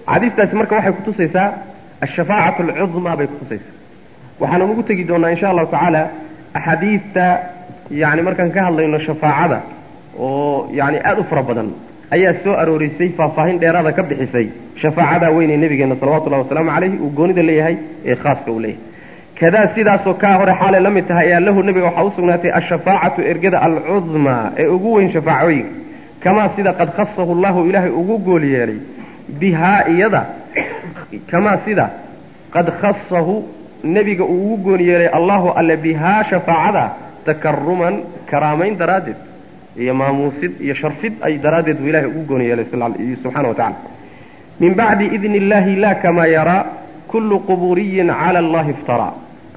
xadiistaasi marka waxay kutusaysaa ashafaacatu alcudmaa bay kutusaysaa waxaana ugu tegi doonaa insha allahu tacaala axaadiidta yani markaan ka hadlayno shafaacada oo yani aada u fara badan ayaa soo aroorisay faahfaahin dheeraada ka bixisay shafaacada weyn ee nabigeena salawatullahi wasalaamu calayhi uu goonida leeyahay ee khaaska uu leeyahay kadaa sidaasoo kaa hore xaalay la mid tahay ayaa lahu nabiga waxaa u sugnaatay ashafaacatu ergada alcudmaa ee ugu weyn shafaacooyinka kamaa sida qad khasahu llahu ilaahay ugu gool yeelay bihaa iyada kamaa sida qad khasahu nebiga uu ugu gooni yeelay allahu alle bihaa shafaacada takaruman karaamayn daraaddeed iyo maamuusid iyo sharfid ay daraaddeed buu ilahay ugu gooni yeelay subxana wa tacala min bacdi idni illahi la kamaa yaraa kullu quburiyin cala allahi iftaraa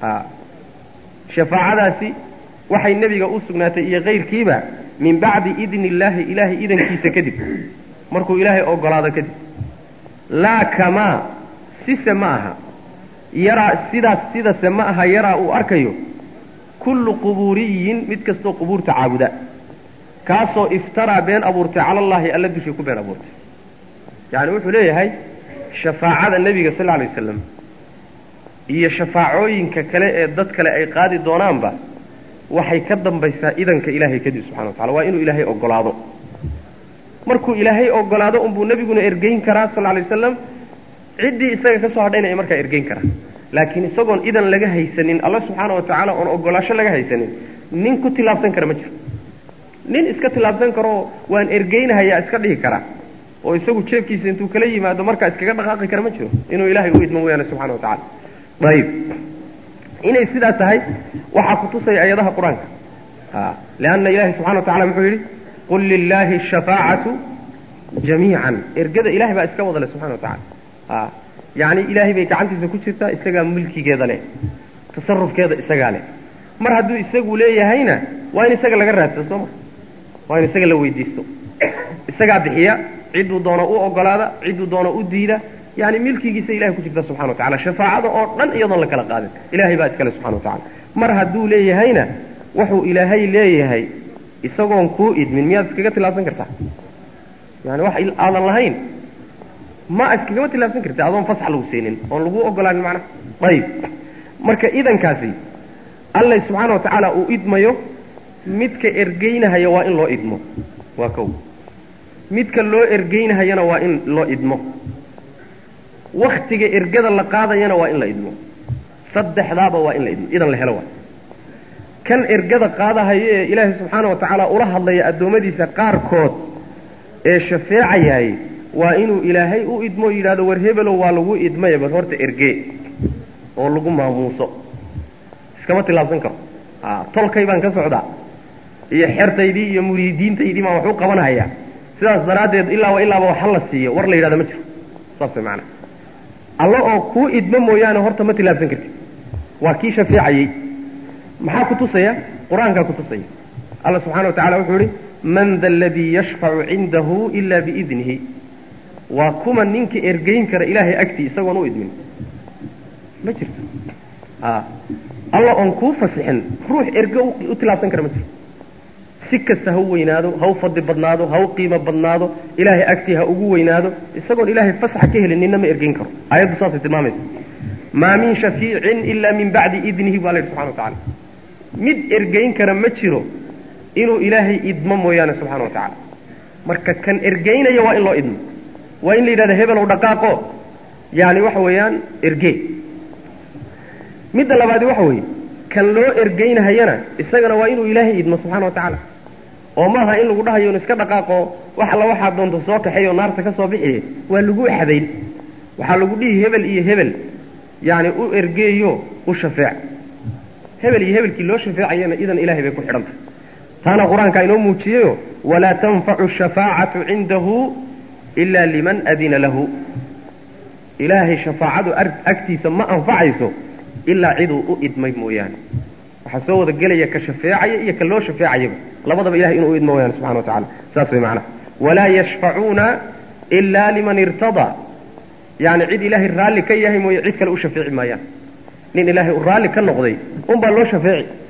shafaacadaasi waxay nebiga u sugnaatay iyo kayrkiiba min bacdi idni illaahi ilaahay idankiisa kadib markuu ilaahay ogolaado kadib laa kamaa sise ma aha yaraa sidaas sidase ma aha yaraa uu arkayo kullu qubuuriyin mid kastoo qubuurta caabuda kaasoo iftaraa been abuurtay cala allaahi alla dushii ku been abuurtay yacni wuxuu leeyahay shafaacada nebiga sal alay wasalam iyo shafaacooyinka kale ee dad kale ay qaadi doonaanba waxay ka dambaysaa idanka ilaahay kadib subxana wa tacala waa inuu ilaahay ogolaado markuu ilaahay ogolaado unbuu nebiguna ergeyn karaa sal alay wasalam ciddii isaga ka soo hadhayna ay markaa ergeyn karaa laakiin isagoon idan laga haysanin alla subxaana wa tacaala oon ogolaasho laga haysanin nin ku tilaabsan kara ma jiro nin iska tilaabsan karoo waan ergeynahayaa iska dhihi karaa oo isagu jeebkiisa intuu kala yimaado markaa iskaga dhaqaaqi kara ma jiro inuu ilaahay u idmo mooyaane subxana wa tacala ayib inay sidaa tahay waxaa kutusaya ayadaha qur-aanka lianna ilahi subxana wa tacala muxuu yidhi qul lilaahi ashafaacatu jamiican ergada ilahay baa iska wada leh subxana wa tacala yacni ilaahay bay gacantiisa ku jirtaa isagaa mulkigeeda leh tasarufkeeda isagaa leh mar hadduu isagu leeyahayna waa in isaga laga raadsado soo ma waa in isaga la weydiisto isagaa bixiya cidduu doono u ogolaada cidduu doono u diida yani milkigiisa ilahay ku jirta subxana wa tacala shafaacada oo dhan iyadoon la kala qaadin ilahay baa iskale subxana wa tacala mar hadduu leeyahayna wuxuu ilaahay leeyahay isagoon kuu idmin miyaad iskaga tilaabsan kartaa yani wax aadan lahayn ma iskagama tilaabsan karta adoon fasax lagu siinin oon lagu ogolaanin macnaha ayib marka idankaasi alla subxaana wa tacaala uu idmayo midka ergeynahaya waa in loo idmo waa kow midka loo ergeynahayana waa in loo idmo waktiga ergada la qaadayana waa in la idmo saddexdaaba waa in la idmo idan la helo waa kan ergada qaadahayo ee ilaahay subxaana wa tacaala ula hadlaya addoommadiisa qaarkood ee shafeecayahay waa inuu ilaahay u idmo yidhahdo war hebelow waa lagu idmaya bal horta ergee oo lagu maamuuso iskama tilaabsan karo tolkay baan ka socdaa iyo xertaydii iyo muriidiintaydii baan wax u qabanhayaa sidaas daraaddeed ilaaba ilaaba waxa la siiyo war la yidhahda ma jiro saas way macanaa alla oo kuu idmo mooyaane horta ma tilaabsan kartid waa kii shafeecayey maxaa ku tusaya qur-aankaa ku tusaya alla subxana wa tacala wuxuu yihi man da aladii yashfacu cindahu ila biidnihi waa kuma ninka ergeyn kara ilaahay agtii isagoon u idmin ma jirto alla oon kuu fasixin ruux erge u tilaabsan kara ma jiro si kasta ha u weynaado ha u fadli badnaado ha u qiimo badnaado ilaahay agtii ha ugu weynaado isagoon ilaahay fasaxa ka helin ninna ma ergeyn karo aayaddu saasay tilmaamaysa maa min shafiicin ila min bacdi idnihi baa la yidhi subxana wa tacala mid ergeyn kara ma jiro inuu ilaahay idmo mooyaane subxana wa tacaala marka kan ergeynaya waa in loo idmo waa in la yidhahda hebelow dhaqaaqo yani waxa weeyaan erge midda labaadi waxa weeye kan loo ergeynahayana isagana waa inuu ilaahay idmo subxana wa tacaala oo maaha in lagu dhahayo in iska dhaqaaqo wax alla waxaad doonto soo kaxeeyo naarta ka soo bixiye waa lagu xadayn waxaa lagu dhihi hebel iyo hebel yani u ergeeyo u shafeec hebel iyo hebelkii loo shafeecayana idan ilahay bay ku xidhantay taana qur-aankaa inoo muujiyeyo walaa tanfacu shafaacatu cindahu ila liman adina lahu ilaahay shafaacadu agtiisa ma anfacayso ilaa ciduu u idmay mooyaane waxaa soo wada gelaya ka shafeecaya iyo ka loo shafeecayaba labadaba ilahay inuu u idmo mooyaane subxana wa tacala saas way macnaha walaa yashfacuuna ila liman irtadaa yani cid ilaahay raalli ka yahay mooye cid kale u shafeeci maayaan nin ilaahay u raalli ka noqday unbaa loo shafeeci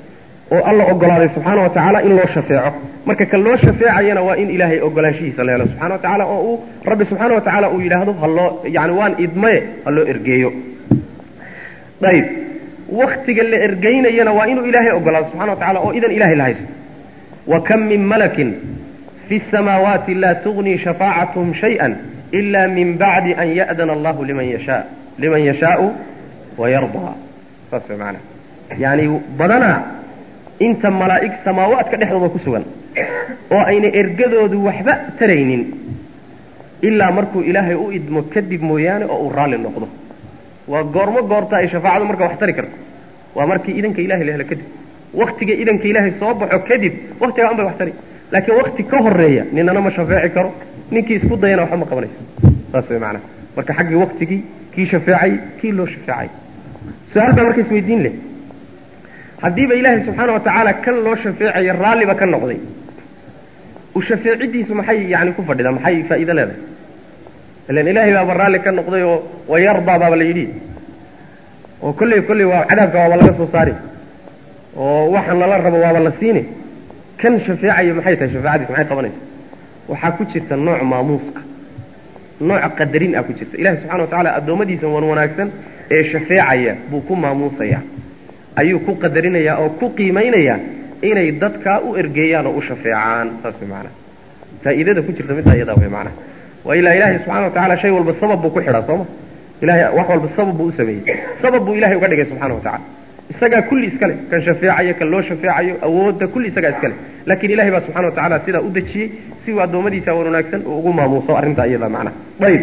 oo alla ogolaaday subxaana wa tacaala in loo shafeeco marka kan loo shafeecayana waa in ilaahay ogolaanshihiisa la helo subxana wa tacaala oo uu rabbi subxaana wa tacaala uu yidhaahdo haloo yani waan idmaye ha loo ergeeyo ayb waktiga la ergeynayana waa inuu ilaahay ogolaado subxana wa tacala oo idan ilahay la haysto wa kam min malakin fi الsamaawaati laa tugni shafaacatuhum shayئa ila min bacdi an ya'dana allahu liman yasha liman yashaau wayardaa saas way maanaa yani badanaa inta malaa'ig samaawaadka dhexdooda ku sugan oo ayna ergadoodu waxba taraynin ilaa markuu ilaahay u idmo kadib mooyaane oo uu raalli noqdo waa goormo goorta ay shafaacadu marka wax tari karto waa markii idanka ilahay la helo kadib waktiga idanka ilaahay soo baxo kadib waktigaa un bay wax tari laakiin wakti ka horeeya ninana ma shafeeci karo ninkii isku dayana waxba ma qabanayso saas way maanaa marka xaggii waktigii kii shafeecay kii loo shafeecay su-aal baa marka isweydiin leh haddiiba ilaahay subxaana wa tacaala kan loo shafeecayo raalliba ka noqday u shafeecidiisu maxay yani ku fadhidaa maxay faa'iido leedahay ilan ilaahay baaba raalli ka noqday oo wayardaa baaba la yidhi oo kolley kolley waa cadaabka waaba laga soo saari oo waxaan lala rabo waaba la siini kan shafeecaya maxay tahay shafeecadiis maxay qabanaysa waxaa ku jirta nooc maamuus ah nooc qadarin ah ku jirta ilahi subxana wa tacaala addoommadiisa wan wanaagsan ee shafeecaya buu ku maamuusayaa ayuu ku qadarinayaa oo ku qiimaynayaa inay dadkaa u ergeeyaan oo u shafeecaan saas way maanaa faa'iidada ku jirta middaa iyadaa way maanaa waa ilaa ilaahay subxana wa tacala shay walba sabab buu ku xidhaa sooma ilahay wax walba sabab buu u sameeyey sabab buu ilahay uga dhigay subxana wa tacala isagaa kulli iskale kan shafeecayo kan loo shafeecayo awoodda kulli isagaa iskale laakiin ilahay baa subxana wa tacala sidaa u dejiyey si uu addoommadiisa wan wanaagsan uu ugu maamuuso arrintaa iyadaa macnaha ayib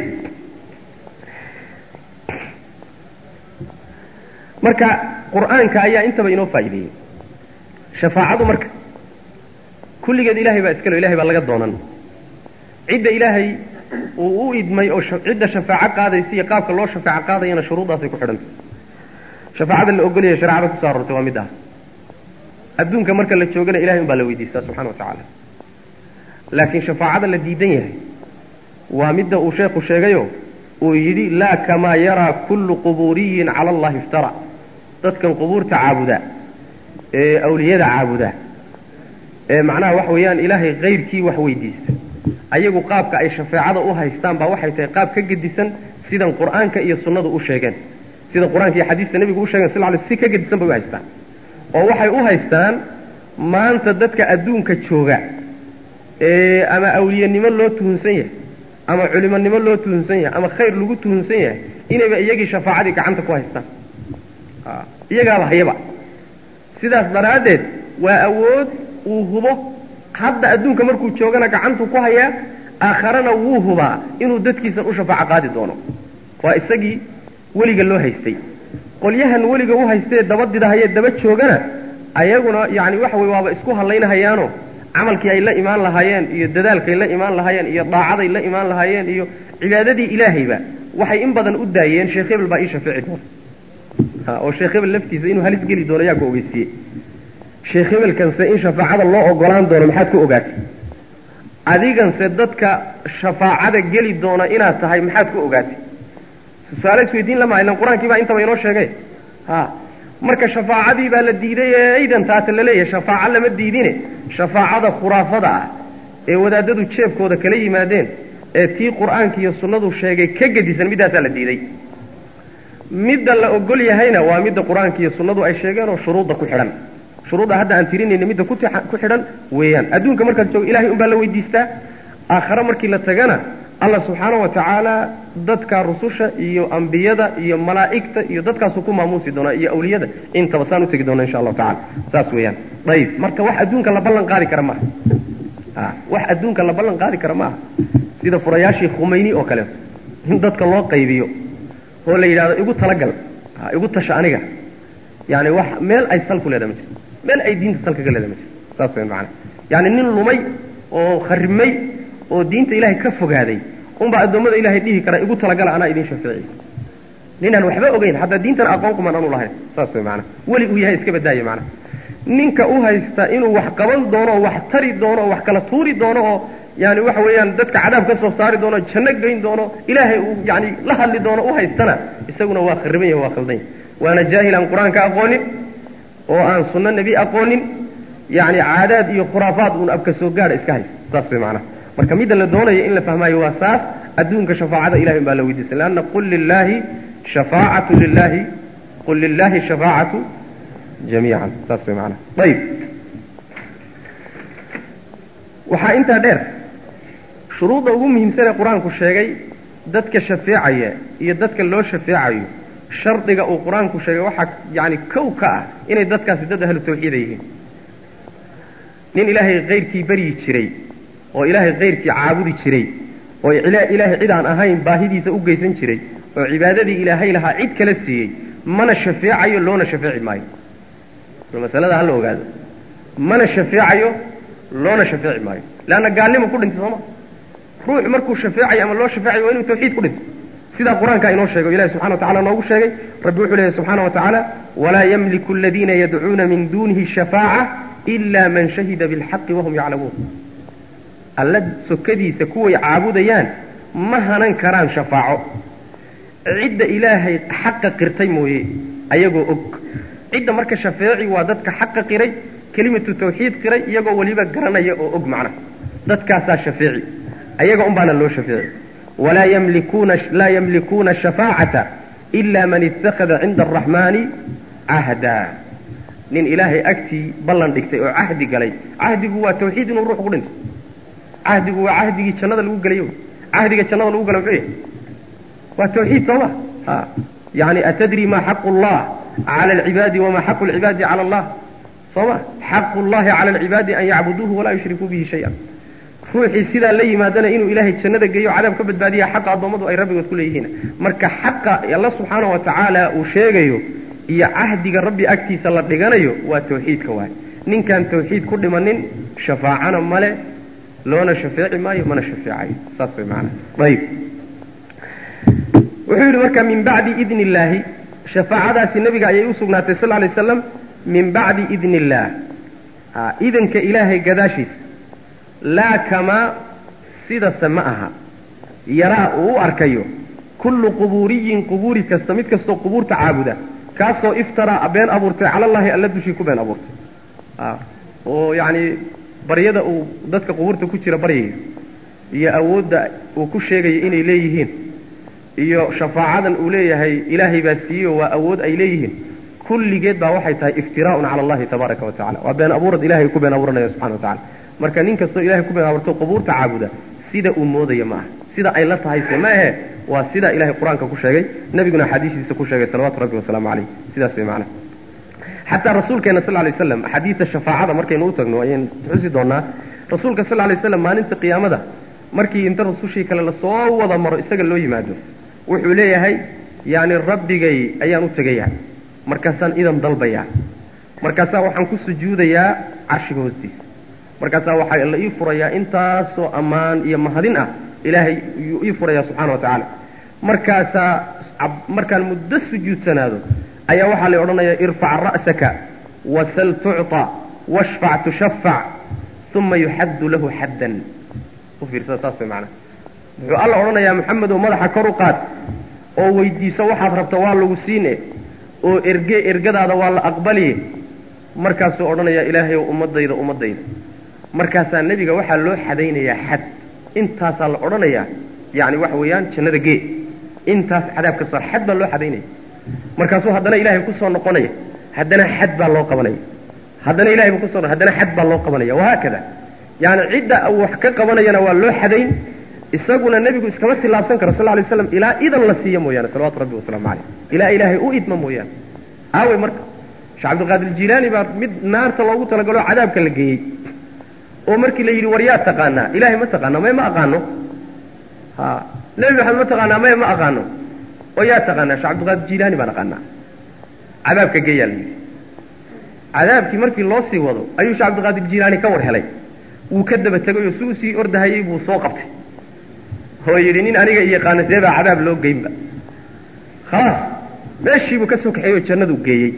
marka qur'aanka ayaa intaba inoo faa'iideeyey shafaacadu marka kulligeed ilahay baa iskale ilahay baa laga doonan cidda ilaahay uu u idmay oo cidda shafaaco qaadaysa iyo qaabka loo shafaaco qaadayana shuruudaasay ku xidhantay shafaacada la ogolyahay shareecada kusoo arortay waa mid ah adduunka marka la joogana ilahay un baa la weydiistaa subxana wa tacaala laakiin shafaacada la diidan yahay waa midda uu sheekhu sheegayo uu yidhi laa kamaa yaraa kullu qubuuriyin cala allahi iftara dadkan qubuurta caabuda ee awliyada caabuda ee macnaha waxa weeyaan ilaahay kayrkii wax weydiista ayagu qaabka ay shafeecada u haystaan baa waxay tahay qaab ka gedisan sidan qur'aanka iyo sunnadu u sheegeen sida qur-aanka iyo xadiista nebigu u sheegen sal ly si ka gedisan bay u haystaan oo waxay u haystaan maanta dadka adduunka jooga ee ama awliyanimo loo tuhunsan yahay ama culimonimo loo tuhunsan yahay ama khayr lagu tuhunsan yahay inayba iyagii shafaacadii gacanta ku haystaan iyagaaba hayaba sidaas daraaddeed waa awood uu hubo hadda adduunka markuu joogana gacantuu ku hayaa aakharana wuu hubaa inuu dadkiisan u shafaaco qaadi doono waa isagii weliga loo haystay qolyahan weliga u haystee daba didahayee daba joogana ayaguna yani waxa wey waaba isku hallaynahayaano camalkii ay la imaan lahaayeen iyo dadaalkay la imaan lahaayeen iyo daacaday la imaan lahaayeen iyo cibaadadii ilaahayba waxay in badan u daayeen sheekh hebel baa ii shafeeci doona oo sheekh hebel laftiisa inuu halis geli doono yaa ku ogeysiiyey sheekh hebelkanse in shafaacada loo ogolaan doono maxaad ku ogaatay adiganse dadka shafaacada geli doona inaad tahay maxaad ku ogaatay su-aale isweydiin lama ilan qur-aankii baa intaba inoo sheegay ha marka shafaacadii baa la diiday ee aydan taata la leeyahay shafaaco lama diidine shafaacada khuraafada ah ee wadaadadu jeebkooda kala yimaadeen ee tii qur-aanka iyo sunnadu sheegay ka gedisan middaasaa la diiday midda la ogol yahayna waa midda qur-aanka iyo sunnadu ay sheegeen oo shuruudda ku xidhan shuruudda hadda aan tirinayna midda ku xidhan weeyaan adduunka markaad joogo ilahay un baa la weydiistaa aakhare markii la tagana allah subxaana wa tacaala dadka rususha iyo ambiyada iyo malaa'igta iyo dadkaasuu ku maamuusi doonaa iyo awliyada intaba saan u tegi doona insha allahu tacala saas weeyaan ayib marka wax adduunka la ballan qaadi kara maaha a wax adduunka la ballan qaadi kara maaha sida furayaashii khumayni oo kaleeto in dadka loo qaybiyo oo la yidhahdo igu talagal igu tasha aniga yani wax meel ay sal ku leedaha ma jirto meel ay diinta salka ka leedaha ma jirto saas weyan macanaa yani nin lumay oo kharimay oo diinta ilaahay ka fogaaday unbaa addoommada ilahay dhihi kara igu talagala anaa idin shafeeciy ninaan waxba ogeyn haddaa diintan aqoon kumaan anu lahayn saas way maanaa weli uu yahay iska badaaye macnaa ninka u haysta inuu wax qaban doono oo wax tari doono oo wax kala tuuri doono oo yani waxa weeyaan dadka cadaab ka soo saari doono janno geyn doono ilaahay uu yani la hadli doono u haystana isaguna waa khariban yahay waa khaldan yahay waana jaahil aan qur-aanka aqoonin oo aan sunno nebi aqoonin yani caadaad iyo khuraafaad uun abka soo gaadha iska haysta saas way macnaha marka midda la doonayo in la fahmaayo waa saas adduunka shafaacada ilahay baa la weydiisay leanna qul lilaahi shafaacatu lilahi qul lilahi shafaacatu jamiican saas way macnaha ayib waxaa intaa dheer shuruudda ugu muhiimsan ee qur-aanku sheegay dadka shafeecaya iyo dadka loo shafeecayo shardiga uu qur-aanku sheegay waxaa yani kow ka ah inay dadkaasi dad ahlu tawxiida yihiin nin ilaahay kayrkii baryi jiray oo ilaahay kayrkii caabudi jiray oo ilaahay cid aan ahayn baahidiisa u geysan jiray oo cibaadadii ilaahay lahaa cid kala siiyey mana shafeecayo loona shafeeci maayo masalada hala ogaado mana shafeecayo loona shafeeci maayo leanna gaalnimo ku dhintay sooma ruux markuu shafeecayo ama loo shafeecayo waa inuu tawxiid ku dhinto sidaa qur-aanka inoo sheegay o ilahi subxana wa tacala noogu sheegay rabbi wuxuu leeyahy subxaana wa tacaala walaa yamliku aladiina yadcuuna min dunihi shafaaca ila man shahida bilxaqi wahum yaclamuun alla sokadiisa kuway caabudayaan ma hanan karaan shafaaco cidda ilaahay xaqa qirtay mooye ayagoo og cidda marka shafeeci waa dadka xaqa qiray kelimatu tawxiid qiray iyagoo weliba garanaya oo og macnaha dadkaasaa shafeeci ayaga un baana loo shafeeci walaa yamlikuuna laa yamlikuuna shafaacata ila man ittakhada cinda araxmaani cahda nin ilaahay agtii ballan dhigtay oo cahdi galay cahdigu waa tawxiid inuu ruux ku dhinto cahdigu waa cahdigii jannada lagu gelayo cahdiga jannada lagu gala muxuu yahay waa tawxiid sooma ha yani atadri ma xaqu llah cala alcibaadi wama xaqu lcibaadi cala allah sooma xaqu llahi cala alcibaadi an yacbuduuhu walaa yushrikuu bihi shay-an ruuxii sidaa la yimaadana inuu ilaahay jannada geeyo cadaab ka badbaadiya xaqa addoommadu ay rabbigood ku leeyihiin marka xaqa alla subxaana wa tacaala uu sheegayo iyo cahdiga rabbi agtiisa la dhiganayo waa tawxiidka waay ninkaan tawxiid ku dhimanin shafaacana male loona shafeeci maayo mana shafeecayo saas way maanaa ayib wuxuu yidhi marka min bacdi idni illaahi shafaacadaasi nebiga ayay u sugnaatay sal ly slam min bacdi idni illaah idanka ilaahay gadaashiisa laa kamaa sidase ma aha yaraa uu u arkayo kullu qubuuriyin qubuuri kasta mid kastoo qubuurta caabuda kaasoo iftaraa been abuurtay cala allahi alla dushii ku been abuurtay oo yacni baryada uu dadka qubuurta ku jira baryayo iyo awoodda uu ku sheegayo inay leeyihiin iyo shafaacadan uu leeyahay ilaahay baa siiyeyo waa awood ay leeyihiin kulligeed baa waxay tahay iftiraa'un cala allahi tabaaraka wa tacala waa been abuurad ilahay ku been abuuranaya subxana wa tacala marka nin kastoo ilahay ku been abuurto qubuurta caabuda sida uu moodaya ma aha sida ay la tahay se ma ahe waa sida ilahay qur-aanka ku sheegay nebiguna axaadiistiisa ku sheegay salawatu rabbi wasalaamu caleyh sidaas way macnaha xataa rasuulkeena sal lay slam axaadiista shafaacada markaynu u tagno ayaynu xusi doonaa rasuulka sal lay slam maalinta qiyaamada markii inta rasushii kale lasoo wada maro isaga loo yimaado wuxuu leeyahay yani rabbigay ayaan u tegayaa markaasaan idan dalbayaa markaasaa waxaan ku sujuudayaa carshiga hoostiisa markaasaa waxaa la ii furayaa intaasoo ammaan iyo mahadin ah ilaahay yuu ii furayaa subxana wa tacaala markaasaa markaan muddo sujuudsanaado ayaa waxaa la odhanayaa irfac ra'saka wasal tucطa washfac tushafac uma yuxaddu lahu xaddan u fiirsada saas way macnaha wuxuu alla odhanayaa maxamedow madaxa kor u qaad oo weydiiso waxaad rabta waa lagu siine oo erge ergadaada waa la aqbaliye markaasuu odhanayaa ilaahayow ummadayda ummadayda markaasaa nebiga waxaa loo xadaynayaa xad intaasaa la odhanayaa yani waxa weeyaan jannada gee intaas cadaab ka soo xad baa loo xadaynaya markaasuu haddana ilahay kusoo noqonaya haddana xad baa loo qabanaya haddana ilahay ba kuso haddana xad baa loo qabanaya wahaakada yani cidda wax ka qabanayana waa loo xadayn isaguna nebigu iskama tilaabsan karo sal lay slam ilaa idan la siiyo mooyaane salawatu rabbi wasalaamu caleyh ilaa ilaahay u idma mooyaane aawey marka sheekh cabdilqaadir jilaani baa mid naarta loogu talagalo cadaabka la geeyey oo markii la yidhi war yaa taqaanaa ilahay ma taqaana may ma aqaano ha nebi maxamed ma taqaanaa may ma aqaano oo yaa taqaanaa sheekh cabdilqaadir jilaani baan aqaanaa cadaabka geeyaa la yidhi cadaabkii markii loo sii wado ayuu sheekh cabdilqaadir jilaani ka war helay wuu ka daba tegay oo suu sii ordahayey buu soo qabtay oo yidhi nin aniga iyo qaanasee baa cadaab loo geynba khalaas meeshiibuu ka soo kaxeeyey oo jannaduu geeyey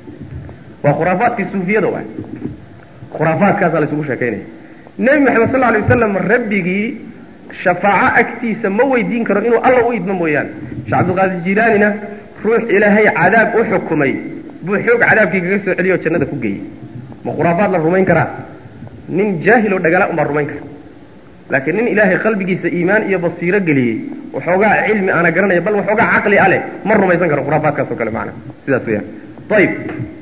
waa khuraafaadkii suufiyada waay khuraafaadkaasaa la isugu sheekaynaya nebi maxamed sal alay wasalam rabbigii shafaaco agtiisa ma weydiin karo inuu alla u idmo mooyaane sheekh cabdilqaadir jilaanina ruux ilaahay cadaab u xukumay buu xoog cadaabkii kaga soo celiyey oo jannada ku geeyey ma khuraafaad la rumayn karaa nin jaahil oo dhagala unbaa rumayn kara laakiin nin ilaahay qalbigiisa iimaan iyo basiiro geliyey waxoogaa cilmi aana garanaya bal waxoogaa caqli a leh ma rumaysan karo khuraafaadkaas o kale macana sidaas weyaan ayib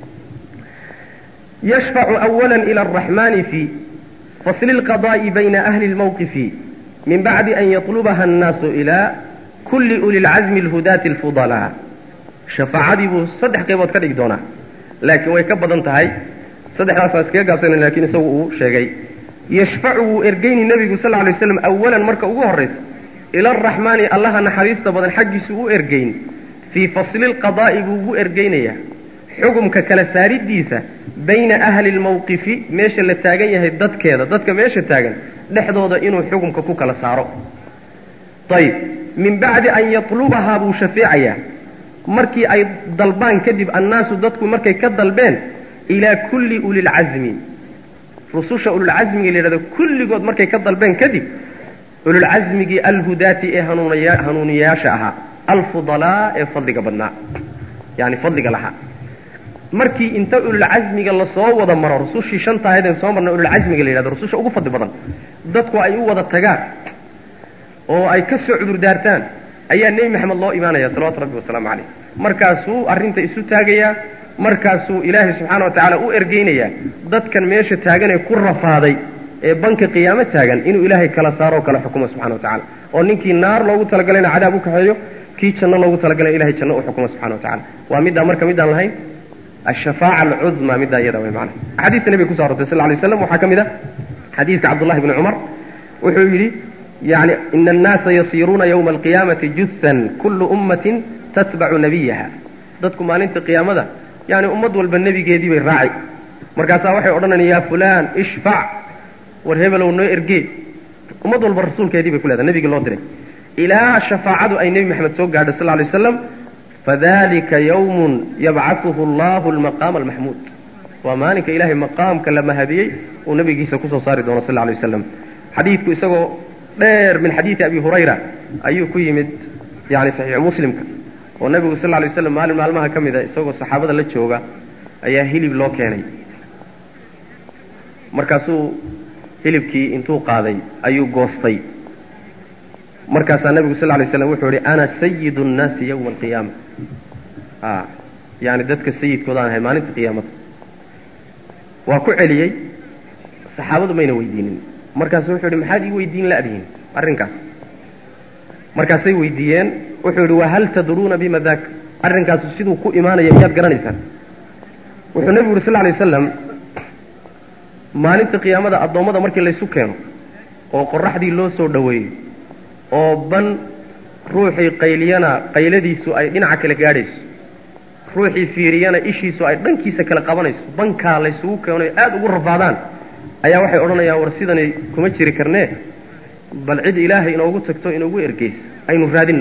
yashfacu awala ila araxmani fi fasli lqada'i bayna ahli lmawqifi min bacdi an yatlubaha annaasu ila kulli uli lcazmi alhudaati alfudalaa shafaacadii buu saddex qaybood ka dhigi doonaa laakiin way ka badan tahay saddexdaasaan iskaga gaabsana lakiin isagu uu sheegay yashfacu wuu ergeyni nebigu sal lla alay waslam awalan marka ugu horraysa ila araxmaani allaha naxariista badan xaggiisu u ergeyn fii fasli lqadaa'i buu ugu ergeynayaa xukumka kala saaridiisa bayna ahli lmawqifi meesha la taagan yahay dadkeeda dadka meesha taagan dhexdooda inuu xukumka ku kala saaro ayib min bacdi an yatlubahaa buu shafeecayaa markii ay dalbaan kadib annaasu dadku markay ka dalbeen ilaa kulli ulilcazmi rususha ululcazmiga la yidhahdo kulligood markay ka dalbeen kadib ululcazmigii alhudaati ee hanuuniyayaasha ahaa alfudalaa ee fadliga badnaa yani fadliga lahaa markii inta ululcazmiga lasoo wada maro rusushii shanta ahaydeen soo marna ululcazmiga la yidhahdo rususha ugu fadli badan dadku ay u wada tagaan oo ay ka soo cudurdaartaan ayaa nebi maxamed loo imaanaya salawatu rabbi wasalaamu calayh markaasuu arrinta isu taagayaa markaasuu ilaahay subxaana wa tacaala u ergeynayaa dadkan meesha taagan ee ku rafaaday ee banka qiyaamo taagan inuu ilaahay kala saaro o kala xukumo subxana wa tacala oo ninkii naar loogu talagalayna cadaab u kaxeeyo kii janno loogu talagalay ilahay janno u xukumo subxana wa tacala waa middaa marka midaan lahayn ashafaaca alcudma middaa iyada way macana axaadiista nebiga kuso arortay sal lla alay slam waxaa ka mid a xadiiska cabdullahi bni cumar wuxuu yidhi yani ina annaasa yasiiruuna yowma alqiyaamati juthan kullu ummatin tatbacu nabiyaha dadku maalinta qiyaamada yani ummad walba nebigeedii bay raaci markaasaa waxay odhanayaan yaa fulaan ishfac war hebelow noo ergee ummad walba rasuulkeedii bay ku leedahay nebigii loo diray ilaa shafaacadu ay nebi maxamed soo gaadho sal lay waslam fadalika yawmun yabcahuhu allahu almaqaama almaxmuud waa maalinka ilaahay maqaamka la mahadiyey uu nabigiisa kusoo saari doono sal lay waslam xadiidku isagoo dheer min xadiidi abi hurayra ayuu ku yimid yani saxiixu muslimka oo nabigu sal lay waslam maalin maalmaha ka mida isagoo saxaabada la jooga ayaa hilib loo keenay markaasuu hilibkii intuu qaaday ayuu goostay markaasaa nabigu sal lay slam wuxuu ihi ana sayidu nnaasi yowma alqiyaama a yani dadka sayidkoodaan ahay maalinta qiyaamada waa ku celiyey saxaabadu mayna weydiinin markaasu wuxuu ihi maxaad ii weydiin la'dihin arrinkaas markaasay weydiiyeen wuxuu yidhi wahal tadruuna bima daak arrinkaasu siduu ku imaanaya miyaad garanaysaan wuxuu nebigu yuri sal lay wasalam maalinta qiyaamada addoommada markii laysu keeno oo qoraxdii loo soo dhoweeyo oo ban ruuxii qayliyana qayladiisu ay dhinaca kale gaadhayso ruuxii fiiriyana ishiisu ay dhankiisa kale qabanayso bankaa laysugu keeno aada ugu rafaadaan ayaa waxay odhanayaan war sidanay kuma jiri karnee bal cid ilaahay inoogu tagto inoogu ergeysa aynu raadinno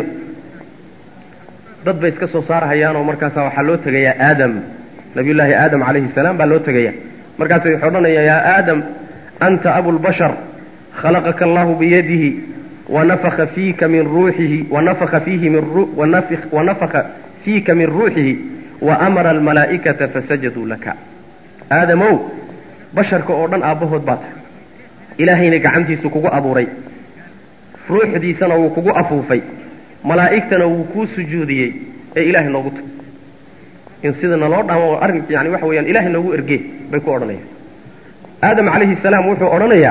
dad bay iska soo saarahayaanoo markaasaa waxaa loo tegayaa aadam nabiyullaahi aadam calayhi salaam baa loo tegaya markaasay waxay odhanayaan yaa aadam anta abulbashar khalaqaka allahu biyadihi wanafaka fiika min ruuxihi wanafaka fiihi min wanafaka fiika min ruuxihi waamara almalaa'ikata fasajaduu laka aadamow basharka oo dhan aabbahood baa tahay ilaahayna gacantiisu kugu abuuray ruuxdiisana wuu kugu afuufay malaa'igtana wuu kuu sujuudiyey ee ilaahay noogu tag in sida naloo dhaamo arrin yani waxa weeyaan ilaahay noogu ergee bay ku odhanayaan aadam calayhi salaam wuxuu odhanayaa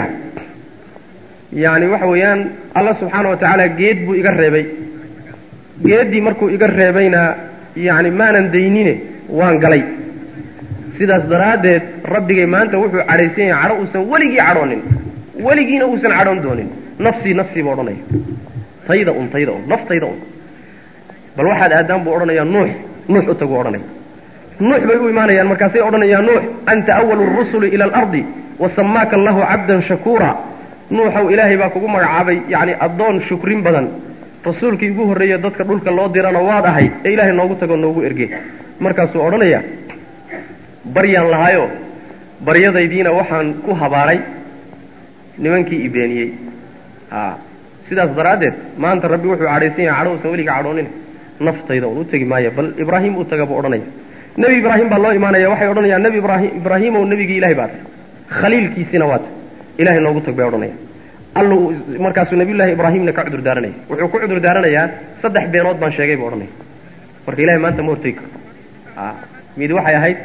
yani waxa weeyaan alla subxaana wa tacaala geed buu iga reebay geeddii markuu iga reebayna yani maanan daynine waan galay sidaas daraaddeed rabbigay maanta wuxuu cadhaysan yahay cadho uusan weligii cadhoonin weligiina uusan cadhoon doonin nafsii nafsii buu odhanaya tayda un tayda un naftayda un bal waxaad aadaan buu odhanayaa nuux nuux u taguu odhanaya nuux bay u imaanayaan markaasay odhanayaa nuux anta awalu rusuli ila alardi wasamaaka allahu cabdan shakuura nuuxow ilaahay baa kugu magacaabay yacni addoon shukrin badan rasuulkii ugu horreeye dadka dhulka loo dirana waad ahay ee ilaahay noogu tagoo noogu erge markaasuu odhanaya baryaan lahaayo baryadaydiina waxaan ku habaaray nimankii i beeniyey a sidaas daraaddeed maanta rabbi wuxuu cadhaysan yahay cadho usan weliga cadhoonin naftayda un u tegi maaya bal ibraahim u taga buu odhanaya nebi ibraahim baa loo imaanaya waxay odhanayaan nebi ibraahim ibraahimow nebigii ilahay baa tahy khaliilkiisiina waa tahy ilahay noogu tag bay odhanayaan allu markaasuu nabiyullaahi ibraahimna ka cudur daaranaya wuxuu ku cudur daaranayaa saddex beenood baan sheegay buu odhanaya marka ilahay maanta ma hortegi karo a mid waxay ahayd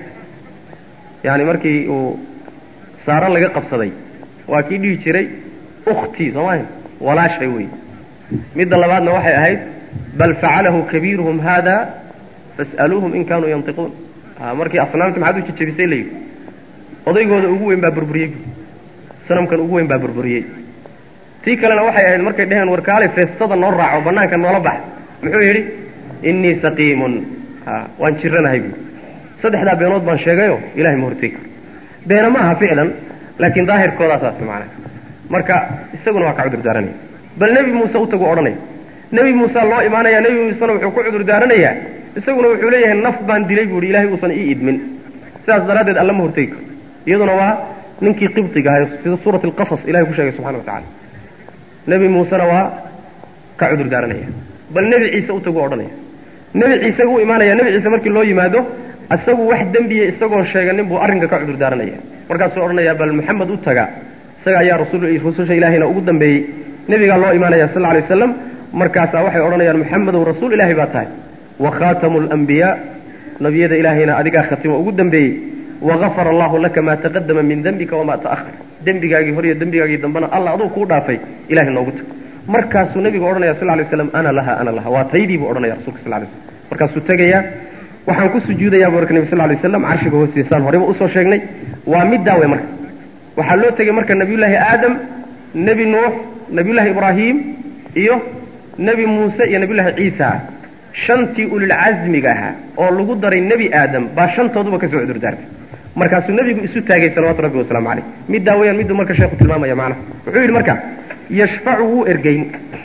yani markii uu saaro laga qabsaday waa kii dhihi jiray ukhtii soo maaha walaashay wey midda labaadna waxay ahayd bal facalahu kabiiruhum haada fas'aluuhum in kaanuu yantiquun markii asnaamta maxaad u jejebisay layidhi odaygooda ugu weyn baa burburiyey sanamkan ugu weyn baa burburiyey tii kalena waxay ahayd markay dheheen warkaalay feestada noo raaco bannaanka noola bax muxuu yidhi innii saqiimun waan jiranahay buui saddexdaa beenood baan sheegayo ilahay ma hortegi karo beena ma aha ficlan laakiin daahirkoodaasaas macana marka isaguna waa ka cudur daaranaya bal nebi muuse u tagu odhanaya nebi muuse loo imaanaya nebi muusena wuxuu ku cudur daaranayaa isaguna wuxuu leeyahay naf baan dilay buu ihi ilahay uusan ii idmin sidaas daraaddeed alla ma hortegi karo iyaduna waa ninkii qibdiga ahay fii suurati alqasas ilahay ku sheegay subxana wa tacala nebi muusena waa ka cudur daaranaya bal nebi ciise u tagu odhanaya nebi ciise u imaanaya nebi ciise markii loo yimaado isagu wax dembiya isagoon sheeganin buu arrinka ka cudur daaranaya markaasuu odhanaya bal maxamed u taga isaga ayaa rasulrususha ilaahayna ugu dambeeyey nebigaa loo imaanaya sal lla lay waslam markaasaa waxay odhanayaan maxamedow rasuul ilaahay baa tahay wa khaatamu alambiyaa nabiyada ilaahayna adigaa khatimo ugu dambeeyey wagafara allahu laka maa taqadama min dembika wamaa ta'ahar dembigaagii hor iyo dembigaagii dambena alla aduu kuu dhaafay ilahay noogu tag markaasuu nebigu odhanaya sal lay slam ana laha ana laha waa taydii buu odhanaya rasulka sal lay slam markaasuu tegayaa waxaan ku sujuudayaa bu marka nebi sal lay slam carshiga hoostiisaan horeyba usoo sheegnay waa middaa wey marka waxaa loo tegey marka nebiyullaahi aadam nebi nuux nebiyullaahi ibraahim iyo nebi muuse iyo nebiyullaahi ciisa shantii ulilcasmiga ahaa oo lagu daray nebi aadam baa shantooduba ka soo cudurdaartay markaasuu nebigu isu taagay salawatu rabbi wasalaamu caleyh middaa weyaan miduu marka sheekhu tilmaamaya macnaha wuxuu yidhi marka yashfacu wuu ergeyn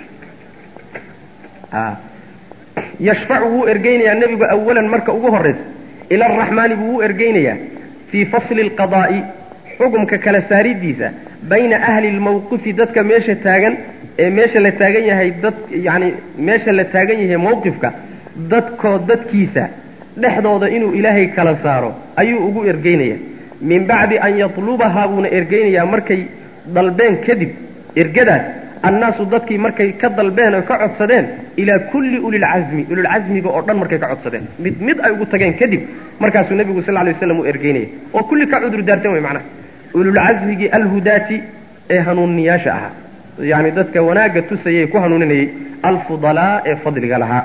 yashfacu wuu ergeynayaa nebigu awalan marka ugu horraysa ila araxmaani buu u ergeynayaa fii fasli alqadaa'i xukumka kala saaridiisa bayna ahli lmawqifi dadka meesha taagan ee meesha la taagan yahay dad yacani meesha la taagan yahay mawqifka dadkoo dadkiisa dhexdooda inuu ilaahay kala saaro ayuu ugu ergeynaya min bacdi an yatlubahaa buuna ergeynayaa markay dalbeen kadib ergadaas annaasu dadkii markay ka dalbeen oo ka codsadeen ilaa kulli ulilcasmi ulilcasmiga oo dhan markay ka codsadeen mid mid ay ugu tageen kadib markaasuu nebigu sal lay waslam uu ergeynaya oo kulli ka cudur daarteen way macnaha ululcasmigii alhudaati ee hanuuniyaasha ahaa yani dadka wanaagga tusayay ku hanuuninayay alfudalaa ee fadliga lahaa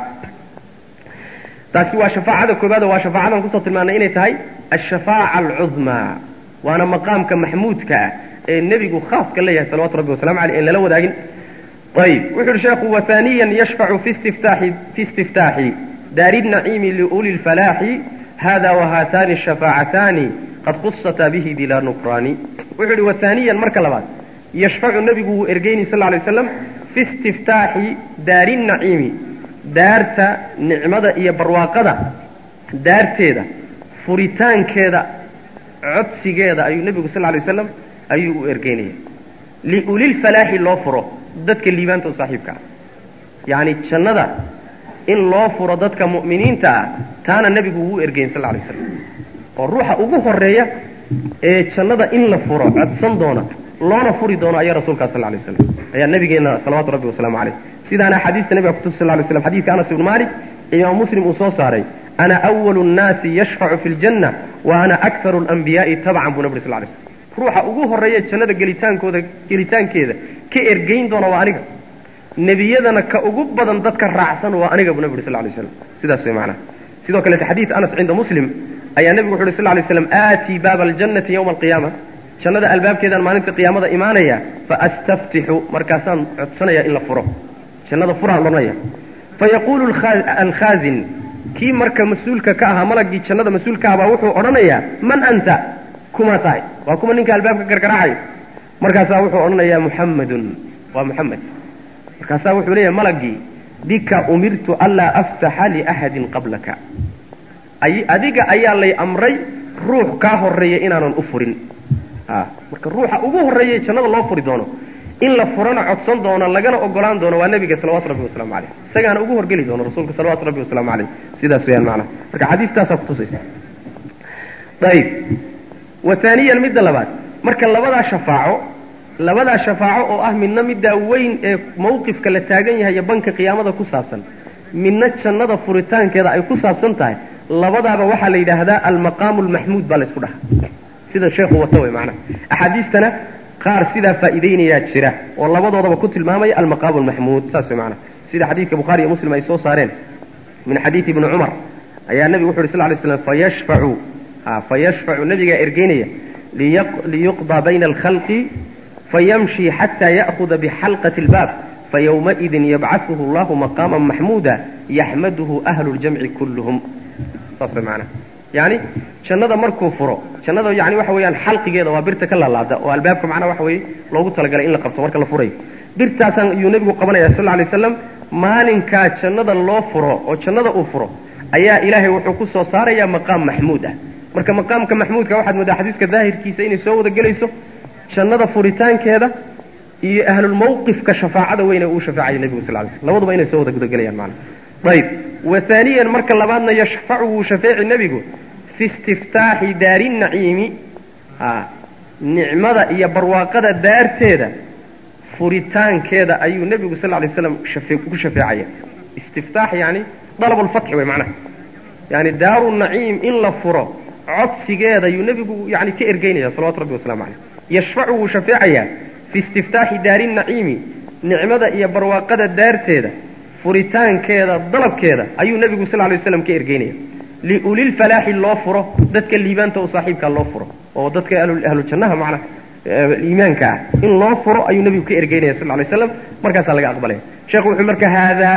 taasi waa shafaacada koobaad waa shafaacadan kusoo tilmaanay inay tahay ashafaaca alcudmaa waana maqaamka maxmuudka ah ee nebigu khaaska leeyahay salawatu rabbi wasalamu aleyh en lala wadaagin ayib wuxu uhi sheekhu wahaaniyan yashfacu fi istiftaaxi fi istiftaaxi daari naciimi liuli lfalaaxi hada wahaatani shafaacataani qad qusataa bihi bilaa nukraani wuxuu ihi wahaaniyan marka labaad yashfacu nebigu wuu ergeyni sal lay slam fi istiftaaxi daari naciimi daarta nicmada iyo barwaaqada daarteeda furitaankeeda codsigeeda ayuu nebigu sal lay waslam ayuu u ergeynaya liulilfalaaxi loo furo dadka liibaanta u saaxiibka ah yacni jannada in loo furo dadka mu'miniinta ah taana nebigu wuu ergeyn sal lay waslam oo ruuxa ugu horeeya ee jannada in la furo codsan doona loona furi doono ayaa rasuulkaa sal lay waslam ayaa nabigeenna salawatu rabbi wasalaamu caleyh sidaana xadiista nebiga kutusa sal lay slam xadidka anas ibnu malik imaam muslim uu soo saaray ana awalu nnaasi yashfacu fi ljanna wa ana akharu alanbiyaai tabcan buu nabri sal lay slam ruuxa ugu horreeya jannada gelitaankooda gelitaankeeda ka ergeyn doona waa aniga nebiyadana ka ugu badan dadka raacsan waa aniga buu nabi uri sal lay slam sidaas way macnaha sidoo kaleete xadiid anas cinda muslim ayaa nebigu wuxu uhi sal lay slam aatii baaba aljannati yowma alqiyaama jannada albaabkeedaan maalinta qiyaamada imaanaya faastaftixu markaasaan codsanaya in la furo jannada furaan odhanaya fayaquulu alkhaazin kii marka mas-uulka ka ahaa malagii jannada mas-uulka ah baa wuxuu odhanayaa man anta kuma tahay waa kuma ninka albaabka gargaraacayo markaasaa wuxuu odhanayaa muxammadun waa muxamed markaasaa wuxuu leeyahay malagii bika umirtu anlaa aftaxa liaxadin qablaka adiga ayaa lay amray ruux kaa horeeya inaanan u furin marka ruuxa ugu horreeyay jannada loo furi doono in la furana codsan doono lagana ogolaan doono waa nebiga salawatu rabbi wasalaamu caleyh isagaana ugu horgeli doono rasuulka salawatu rabbi wasalaamu caleyh sidaas weyaan macnaha marka xadiistaasaa kutusaysa ayib wa taaniyan midda labaad marka labadaa shafaaco labadaa shafaaco oo ah midna middaa weyn ee mawqifka la taagan yahay iyo banka qiyaamada ku saabsan midna jannada furitaankeeda ay ku saabsan tahay labadaaba waxaa la yidhaahdaa almaqaamu almaxmuud baa la isku dhahaa sida sheekhu wata wey macnaha axaadiistana qaar sidaa faa'iidaynayaa jira oo labadoodaba ku tilmaamaya almaqaamu almaxmuud saas wey macnaha sida xadiidka bukhaari iyo muslim ay soo saareen min xadiidi ibni cumar ayaa nebigu wuxu uhi sal ly slam fayashfacu fayashfacu nebigaa ergeynaya liyuqdaa bayna alkhalqi fayamshi xata ya'huda bixalqati اlbaab fayowmaidin yabcaثuhu allahu maqaama maxmuuda yaxmaduhu ahlu ljamci kulluhum saas way macnaha yani jannada markuu furo jannada yani waxa weeyaan xalqigeeda waa birta ka laalaada oo albaabka macnaha waxa weeye loogu talagalay in la qabto marka la furayo birtaasaan ayuu nebigu qabanaya sal lla alay waslam maalinkaa jannada loo furo oo jannada uu furo ayaa ilaahay wuxuu ku soo saarayaa maqaam maxmuud ah marka maqaamka maxmuudka waxaad moodaa xadiiska daahirkiisa inay soo wada gelayso jannada furitaankeeda iyo ahlulmawqifka shafaacada weyne uu shafaacayo nebigu sal lay slm labaduba inay soo wada gudagelayaan maana ayib wa haaniyan marka labaadna yashfacu wuu shafeeci nebigu fi istiftaaxi daari naciimi nicmada iyo barwaaqada daarteeda furitaankeeda ayuu nebigu sal lay slam ku shafeecaya istiftaax yani dalabulfatxi wey macnaha yani daaru naciim in la furo codsigeeda ayuu nebigu yani ka ergeynaya salawatu rabbi waslamu caleyh yashfacu wuu shafeecayaa fi istiftaaxi daari naciimi nicmada iyo barwaaqada daarteeda furitaankeeda dalabkeeda ayuu nebigu sal lay waslam ka ergeynaya liulilfalaaxi loo furo dadka liibaanta u saaxiibkaa loo furo oo dadka ahlu jannaha macnaha iimaanka ah in loo furo ayuu nebigu ka ergeynaya sal lay slam markaasaa laga aqbalaya sheekhu wuxuu marka haadaa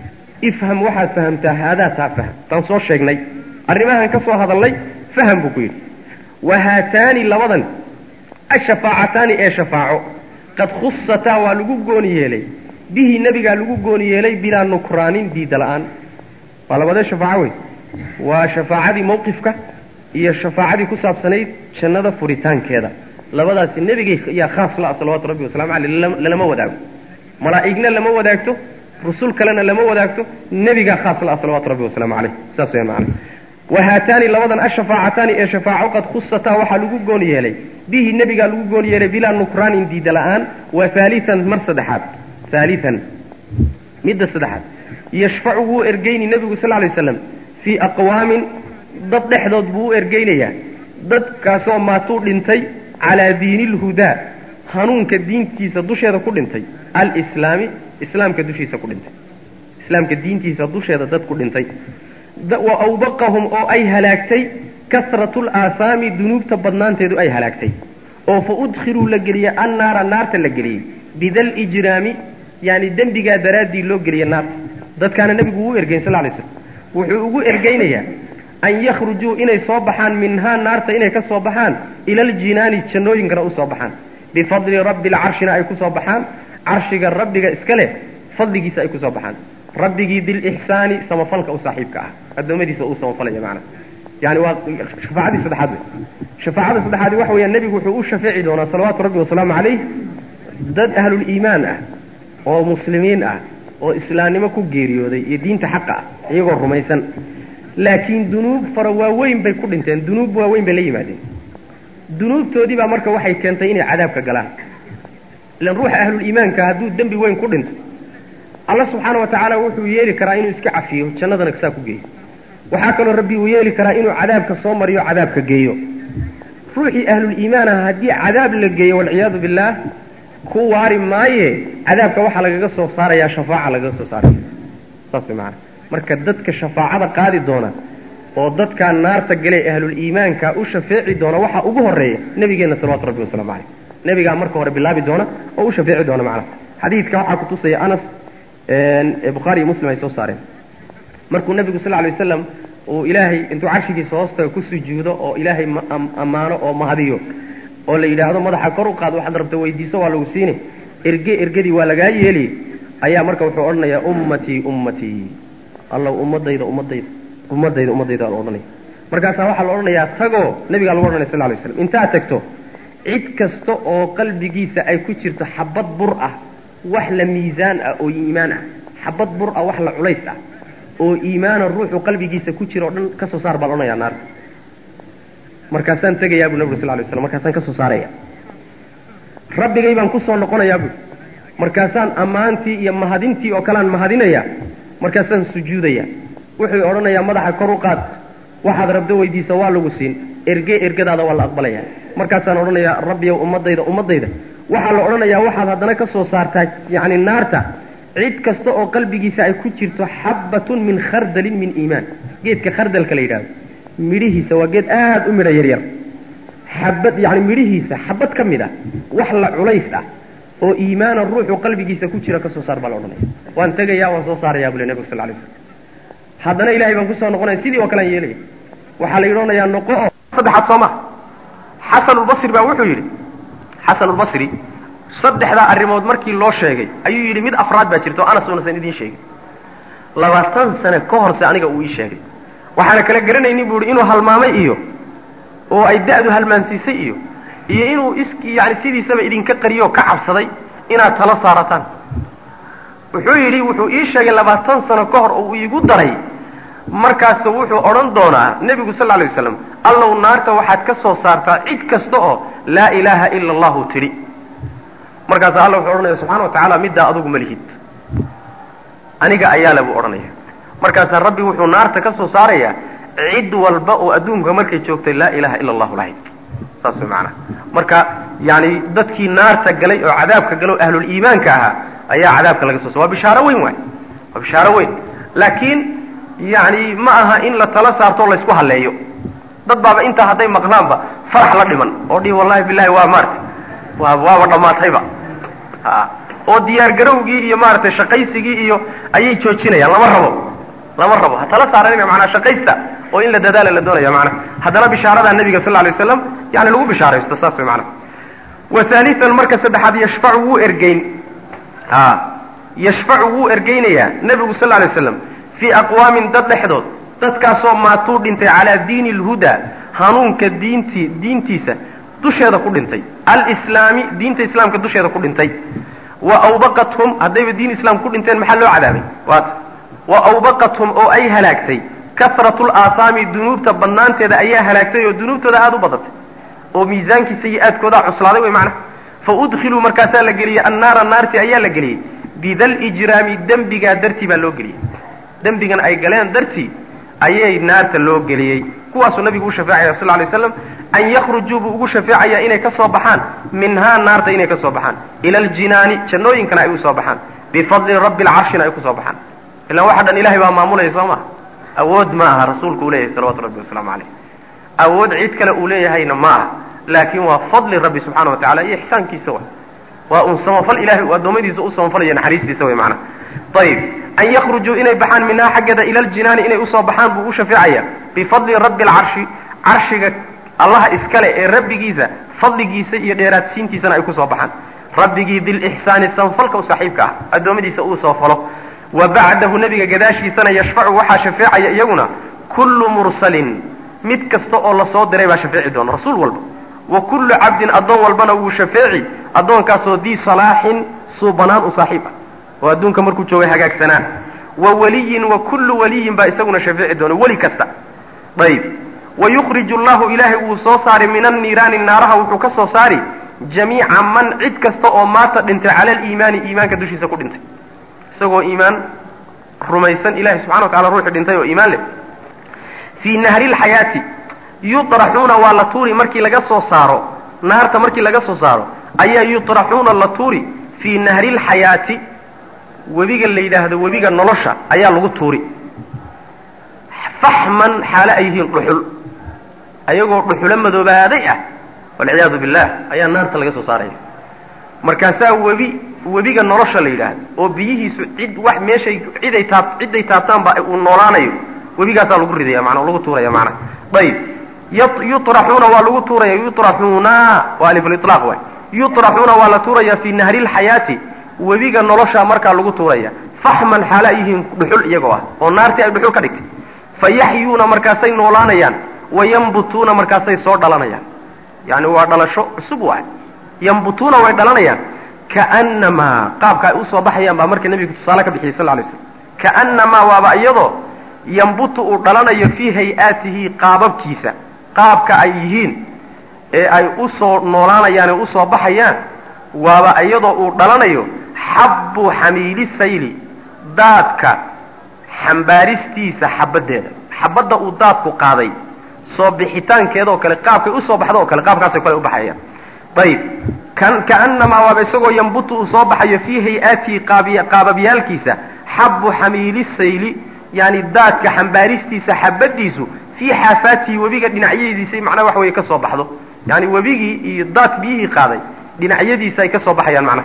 ifham waxaad fahamtaa haadaa taa faham taan soo sheegnay arrimahan ka soo hadalnay faham buu ku yidhi wa haataani labadan ashafaacataani ee shafaaco qad khusataa waa lagu gooni yeelay bihi nebigaa lagu gooni yeelay bilaa nukraanin diida la-aan waa labadee shafaaco wey waa shafaacadii mawqifka iyo shafaacadii ku saabsanayd jannada furitaankeeda labadaasi nebigay yaa khaas la-a salawatu rabbi wasalamu caleyh lalama wadaago malaa'igna lama wadaagto rusul kalena lama wadaagto nebigaa khaas la-a salawatu rabbi wasalaamu caleyh saas weyaan macana wa haataani labadan ashafaacataani ee shafaaco qad khusataa waxaa lagu goon yeelay bihi nebigaa lagu goon yeelay bilaa nukraanin diida la-aan wa haalian mar saddexaad haalian midda saddexaad yashfacu wuu ergeyni nebigu sal lay slam fii aqwaamin dad dhexdood buu u ergeynayaa dadkaasoo maatuu dhintay calaa diini lhudaa hanuunka diintiisa dusheeda ku dhintay alislaami islaamka dushiisa ku dhintay islaamka diintiisa dusheeda dad ku dhintay wa awbaqahum oo ay halaagtay kasratu laahaami dunuubta badnaanteedu ay halaagtay oo fa udkhiluu la geliyey annaara naarta la geliyey bida lijraami yani dembigaa daraaddii loo geliya naarta dadkaana nebigu wuu ergeyn sal lay slam wuxuu ugu ergeynayaa an yakhrujuu inay soo baxaan minhaa naarta inay ka soo baxaan ila aljinaani jannooyinkana u soo baxaan bifadli rabbi lcarshina ay ku soo baxaan carshiga rabbiga iska leh fadligiisa ay ku soo baxaan rabbigii bilixsaani samafalka u saaxiibka ah addoommadiisa uu samafalaya macnaha yani waa shafaacadii saddexaad wey shafaacada saddexaadi waxa weeyaan nebigu wuxuu u shafeeci doonaa salawaatu rabbi wasalaamu calayh dad ahluliimaan ah oo muslimiin ah oo islaamnimo ku geeriyooday iyo diinta xaqa ah iyagoo rumaysan laakiin dunuub fara waaweyn bay ku dhinteen dunuub waaweyn bay la yimaadeen dunuubtoodii baa marka waxay keentay inay cadaabka galaan ilan ruuxa ahluliimaanka hadduu dembi weyn ku dhinto alla subxaana wa tacaala wuxuu yeeli karaa inuu iska cafiyo jannadana saa ku geeyo waxaa kaloo rabbi uu yeeli karaa inuu cadaabka soo mariyo cadaabka geeyo ruuxii ahluliimaan aha haddii cadaab la geeyo walciyaadu billaah ku waari maaye cadaabka waxaa lagaga soo saarayaa shafaaca lagaga soo saaraya saas way macanaa marka dadka shafaacada qaadi doona oo dadkaa naarta galay ahluliimaanka u shafeeci doona waxaa ugu horeeya nebigeenna salawatu rabbi wasalaamu caleyh nebigaa marka hore bilaabi doona oo u shafeeci doona macnaha xadiidka waxaa kutusaya anas ee bukhaari iyo muslim ay soo saareen markuu nebigu sal lay wasalam uu ilaahay intuu carshigiisa hoostaga ku sujuudo oo ilaahay ammaano oo mahadiyo oo la yidhaahdo madaxa kor u qaad waxaad rabta weydiiso waa lagu siine erge ergadii waa lagaa yeeli ayaa marka wuxuu odhanayaa ummatii ummatii allow ummadayda ummadayda ummadayda ummadayda la odhanaya markaasaa waxaa la odhanayaa tagoo nebigaa lagu odhanaya sal lay slam intaad tagto cid kasta oo qalbigiisa ay ku jirto xabad bur ah wax la miisaan ah oo iimaan ah xabad bur ah wax la culays ah oo iimaana ruuxu qalbigiisa ku jira o dhan ka soo saar baa la odhanayaa naarta markaasaan tegayaa bu nabig sal lay slam markaasaan ka soo saaraya rabbigay baan kusoo noqonayaa bu markaasaan ammaantii iyo mahadintii oo kalean mahadinaya markaasaan sujuudaya wuxuu odhanayaa madaxa kor u qaad waxaad rabdo weydiisa waa lagu siin erge ergadaada waa la aqbalaya markaasaan odhanayaa rabbiyow ummadayda ummadayda waxaa la odhanayaa waxaad haddana ka soo saartaa yacni naarta cid kasta oo qalbigiisa ay ku jirto xabbatun min khardalin min iimaan geedka khardalka la yidhahdo midhihiisa waa geed aada u midho yaryar xabad yacni midhihiisa xabad ka mid ah wax la culays ah oo iimaana ruuxu qalbigiisa ku jira ka soo saar baa la odhanaya waan tegayaa waan soo saarayaa bule nebigu sal lay slam haddana ilahay baan kusoo noqonaya sidii oo kalean yeelaya waxaa la yidhanayaa noqo oo saddexaad soo maha xasanulbasri baa wuxuu yidhi xasanulbasri saddexdaa arrimood markii loo sheegay ayuu yidhi mid afraad baa jirta oo anas unasan idiin sheegin labaatan sane ka horse aniga uu ii sheegay waxaana kala garanaynin buu ihi inuu halmaamay iyo oo ay da'du halmaansiisay iyo iyo inuu is yani sidiisaba idinka qariyo oo ka cabsaday inaad tala saarataan wuxuu yidhi wuxuu ii sheegay labaatan sano ka hor oo uu iigu daray markaasu wuxuu odhan doonaa nebigu sal lay waslam allow naarta waxaad ka soo saartaa cid kasta oo laa ilaaha ila allahu tidhi markaasa alla wuxuu odhanaya subxana wa tacaala middaa adugu ma lihid aniga ayaale buu odhanaya markaasaa rabbi wuxuu naarta ka soo saarayaa cid walba oo adduunka markay joogtay laa ilaha ila allahu lahayd saas way macanaha marka yani dadkii naarta galay oo cadaabka galay oo ahluliimaanka ahaa ayaa cadaabka laga soo sa waa bishaaro weyn waay waa bishaaro weyn laakiin yani ma aha in la tala saarto o laysku halleeyo dad baaba intaa hadday maqlaanba farax la dhiman oo dhihi wallahi bilahi waa maarata waa waaba dhammaatayba a oo diyaar garowgii iyo maaragtay shaqaysigii iyo ayay joojinayaan lama rabo lama rabo ha tala saaranina manaa shaqaysta oo in la dadaala la doonaya manaa haddana bishaaradaa nabiga sal lay waslam yani lagu bishaaraysto saas way manaa wa haalian marka saddexaad yashfacu wuu ergeyn a yashfacu wuu ergeynayaa nebigu sal lay waslam fii aqwaamin dad dhexdood dadkaasoo maatuu dhintay calaa diini lhuda hanuunka diintii diintiisa dusheeda ku dhintay alislaami diinta islaamka dusheeda ku dhintay wa awbaqathum haddayba diin islaam ku dhinteen maxaa loo cadaabay waata wa awbaqathum oo ay halaagtay kasratu laahaami dunuubta badnaanteeda ayaa halaagtay oo dunuubtooda aada u badatay oo miisaankii sayi-aadkoodaa cuslaaday way macnaha fa udkhiluu markaasaa la geliyey annaara naarti ayaa la geliyey bidal ijraami dembigaa dartii baa loo geliyey dembigan ay galeen dartii ayay naarta loo geliyey kuwaasuu nabigu u shafeecaya sal lay slam an yakhrujuu buu ugu shafeecaya inay ka soo baxaan minhaa naarta inay ka soo baxaan ila aljinaani jannooyinkana ay u soo baxaan bifadli rabbi alcarshina ay ku soo baxaan ilaan waxa dhan ilahay baa maamulaya soo maha awood ma aha rasuulku uu leeyahay salawatu rabbi wasalaamu caleyh awood cid kale uu leeyahayna ma aha laakiin waa fadli rabbi subxana wa tacala iyo ixsaankiisa wa waa un samafal ilahay uu addoommadiisa u samafalayo naxariistiisa way macnaha ayib an yakhrujuu inay baxaan minhaa xaggeeda ila aljinaani inay usoo baxaan buu u shafeecaya bifadli rabbi alcarshi carshiga allaha iskale ee rabbigiisa fadligiisa iyo dheeraadsiintiisana ay kusoo baxaan rabbigii bilixsaani sanfalka u saaxiibka ah addoommadiisa uu soo falo wa bacdahu nebiga gadaashiisana yashfacu waxaa shafeecaya iyaguna kullu mursalin mid kasta oo lasoo diray baa shafeeci doona rasuul walba wa kullu cabdin addoon walbana wuu shafeeci addoonkaasoo dii salaaxin suubanaan u saaxiib ah oo adduunka markuu joogay hagaagsanaa wa waliyin wa kullu waliyin baa isaguna shafeeci doona weli kasta ayib wayukhriju allahu ilaahay wuu soo saari min anniiraani naaraha wuxuu ka soo saari jamiica man cid kasta oo maata dhintay cala aliimaani iimaanka dushiisa ku dhintay isagoo iimaan rumaysan ilahay subxana wa tacala ruuxii dhintay oo iimaan leh fii nahri lxayaati yuطraxuuna waa la tuuri markii laga soo saaro naarta markii laga soo saaro ayaa yuطraxuuna la tuuri fii nahri lxayaati webiga la yidhaahdo webiga nolosha ayaa lagu tuuri faxman xaale ay yihiin dhuxul ayagoo dhuxulo madoobaaday ah walciyaadu billah ayaa naarta laga soo saaraya markaasaa webi webiga nolosha la yidhaahdo oo biyihiisu cid wax meeshay ciday taab ciday taabtaanba uu noolaanayo webigaasaa lagu ridaya manaa lagu tuuraya macnaha ayib yuطraxuuna waa lagu tuuraya yuطraxuuna waa alifliطlaaq waay yuطraxuuna waa la tuuraya fii nahri lxayaati webiga nolosha markaa lagu tuuraya faxman xaale ay yihiin dhuxul iyagoo ah oo naartii ay dhuxul ka dhigtay fayaxyuuna markaasay noolaanayaan wayambutuuna markaasay soo dhalanayaan yani waa dhalasho cusub waay yambutuuna way dhalanayaan kaanamaa qaabka ay usoo baxayaan baa marka nebigu tusaale ka bixiyey sal lay slam kaanamaa waaba iyadoo yambutu uu dhalanayo fii hay-aatihi qaababkiisa qaabka ay yihiin ee ay u soo noolaanayaan ee usoo baxayaan waaba iyadoo uu dhalanayo xabbu xamiili sayli daadka xambaaristiisa xabaddeeda xabadda uu daadku qaaday soo bixitaankeeda oo kale qaabkay usoo baxdo oo kale qaabkaasoo kale u baxayaan ayib kan kaanamaa waaba isagoo yambutu uu soo baxayo fii hay-aatihi qaababyaalkiisa xabbu xamiili sayli yani daadka xambaaristiisa xabadiisu fii xaafaatihi webiga dhinacyadiisa macnaha waxa weye ka soo baxdo yani webigii iyo daad biyihii qaaday dhinacyadiisa ay ka soo baxayaan macnaha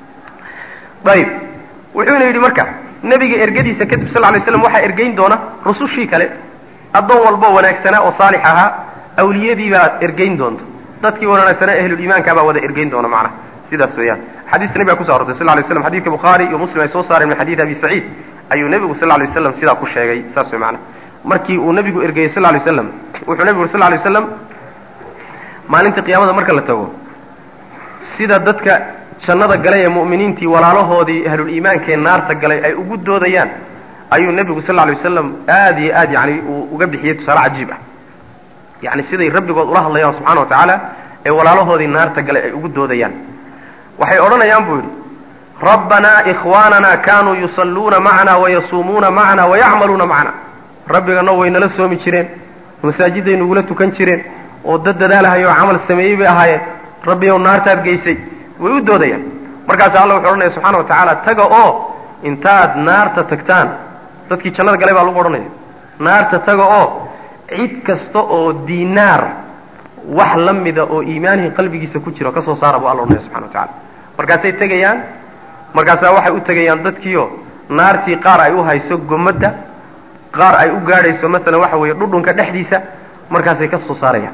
ayib wuxuuna yidhi marka nebiga ergadiisa kadib sal lay slam waxaa ergeyn doona rusushii kale addoon walboo wanaagsanaa oo saalix ahaa awliyadii baa ergeyn doonta dadkii wanaagsanaa ahluliimaanka baa wada ergeyn doona macnaha sidaas weeyaan xadiiska nebiga kuso arortay sal lay slam xadidka bukhaari iyo muslim ay soo saareen min xadiidi abi saciid ayuu nebigu sal lay waslam sidaa ku sheegay saas wey macnaha markii uu nebigu ergeeyey sal lay waslam wuxuu nebigu uri sal lay waslam maalinta qiyaamada marka la tago sida dadka jannada galay ee mu'miniintii walaalahoodii ahluliimaankaee naarta galay ay ugu doodayaan ayuu nebigu sal lay wasalam aad iyo aad yani uu uga bixiyey tusaale cajiib ah yani siday rabbigood ula hadlayaan subxana wa tacaala ee walaalahoodii naarta galay ay ugu doodayaan waxay odhanayaan buu yidhi rabbanaa ikhwaanana kanuu yusalluuna macana wayasuumuuna macana wayacmaluuna macana rabbigano way nala soomi jireen masaajiday nagula tukan jireen oo dad dadaalahayo oo camal sameeyey bay ahaayeen rabbiyow naartaad geysay way u doodayaan markaasa alla wuxuu odhanaya subxana wa tacaala taga oo intaad naarta tagtaan dadkii jannada galay baa lagu odhanaya naarta taga oo cid kasta oo diinaar wax la mida oo iimaanihii qalbigiisa ku jiro ka soo saara buu alla odhanaya subxana wa tacala markaasay tegayaan markaasaa waxay u tegayaan dadkiio naartii qaar ay u hayso gomadda qaar ay u gaadhayso maalan waxa weeye dhudhunka dhexdiisa markaasay ka soo saarayaan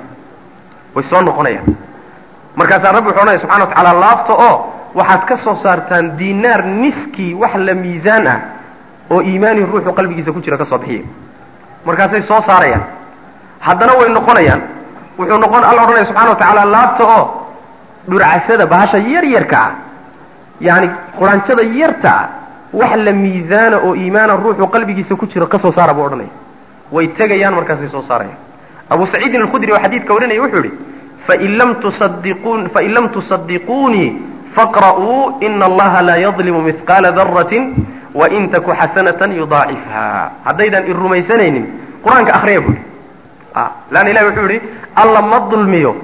way soo noqonayaan markaasaa rabbi wuxuu odhanaya subxana wa tacaala laabta oo waxaad ka soo saartaan diinaar niskii wax la miisaan ah oo iimaanihi ruuxu qalbigiisa ku jira ka soo bixiya markaasay soo saarayaan haddana way noqonayaan wuxuu noqon alla odhanaya subxana wa tacaala laabta oo dhurcasada bahasha yar yarka ah yani quraanjada yarta ah wax la miisaana oo iimaana ruuxu qalbigiisa ku jiro ka soo saara buu odhanaya way tegayaan markaasay soo saarayaan abu saciidin alkhudri oo xadiidka warinaya wuxuu yihi fain lam tusadiqun fain lam tusadiquunii faqra'uu ina allaha laa yadlimu mihqaala daratin wain taku xasanatan yudaacifha haddaydan i rumaysanaynin qur-aanka akriya buu yihi leanna ilahi wuxuu yihi alla ma dulmiyo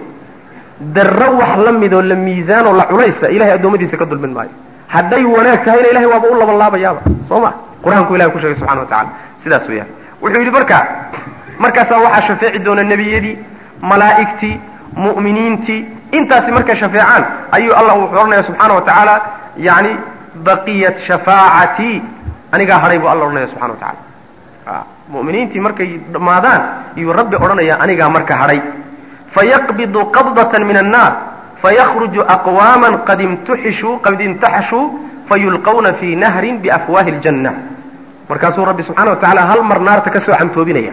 darro wax la midoo la miisaanoo la culaysa ilahay addoommadiisa ka dulmin maayo hadday wanaag tahayna ilahay waaba u laban laabayaaba soo ma qur-aanku ilahay ku sheegay subxana wa tacala sidaas weeyaan wuxuu yidhi marka markaasaa waxaa shafeeci doona nebiyadii malaa'igtii mu'miniintii intaasi markay shafeecaan ayuu allah wuxuu odhanaya subxaana wa tacaala yani baqiyat shafaacatii anigaa hadhay buu alla odhanaya subxana wa tacala mu'miniintii markay dhammaadaan iyuu rabbi odhanaya anigaa marka hadhay fayaqbidu qabdatan min annaar fayakruju aqwaama qad imtuxishuu qad imtaxashuu fayulqawna fii nahrin biafwaahi ljanna markaasuu rabbi subxana wa tacala hal mar naarta ka soo camtoobinaya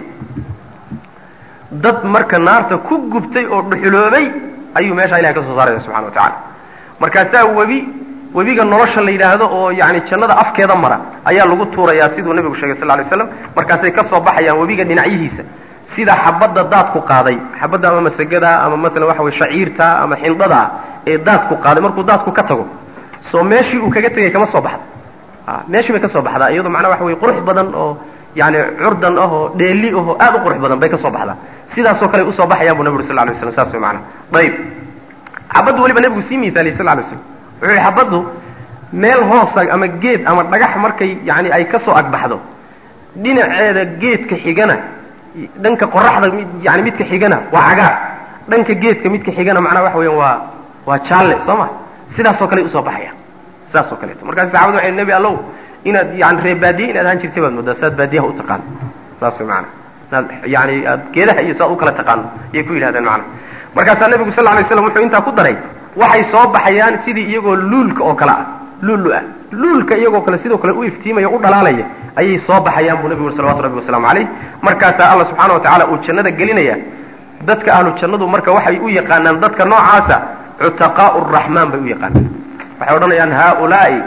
dad marka naarta ku gubtay oo dhuxuloobay ayuu meeshaa ilahay ka soo saaraya subxana wa tacala markaasaa webi webiga nolosha la yidhaahdo oo yani jannada afkeeda mara ayaa lagu tuurayaa siduu nebigu sheegay sal lay slam markaasay ka soo baxayaan webiga dhinacyihiisa sida xabadda daadku qaaday xabadda ama masagada ama maalan waxa weye shaciirta ama xindhada ee daadku qaaday markuu daadku ka tago soo meeshii uu kaga tegay kama soo baxda meeshii bay ka soo baxdaa iyadoo macnaa waxa weye qurux badan oo yani curdan ah oo dheeli ahoo aad u qurux badan bay ka soo baxdaa sidaasoo kale usoo baxayaan bu nabi uri sal lay slam saas way maanaa ayib xabaddu weliba nebigu sii miisaaliyay sal lay slam wuxuu yihi xabaddu meel hoosa ama geed ama dhagax markay yani ay ka soo agbaxdo dhinaceeda geedka xigana dhanka qoraxda yani midka xigana waa cagaar dhanka geedka midka xigana macnaha waxa weeyaan waa waa jaalle soo ma sidaasoo kale usoo baxaya sidaasoo kaleeto markaas saxabadu waxay nebi allow inaad yani ree baadiye inaad ahaan jirtay baad moodaa saad baadiyaha u taqaano saas way maana inaad yani aad geedaha iyo saad u kala taqaano ayay ku yidhahdeen macana markaasaa nebigu sal lay slam wuxuu intaa ku daray waxay soo baxayaan sidii iyagoo luulka oo kale ah luulu ah luulka iyagoo kale sidoo kale u iftiimaya u dhalaalaya ayay soo baxayaan buu nebigu uri salawatu rabbi wasalaamu calayh markaasaa alla subxaana wa tacala uu jannada gelinaya dadka ahlu jannadu marka waxay u yaqaanaan dadka noocaasa cutaqaau raxmaan bay u yaqaanaan waxay odhanayaan haulaai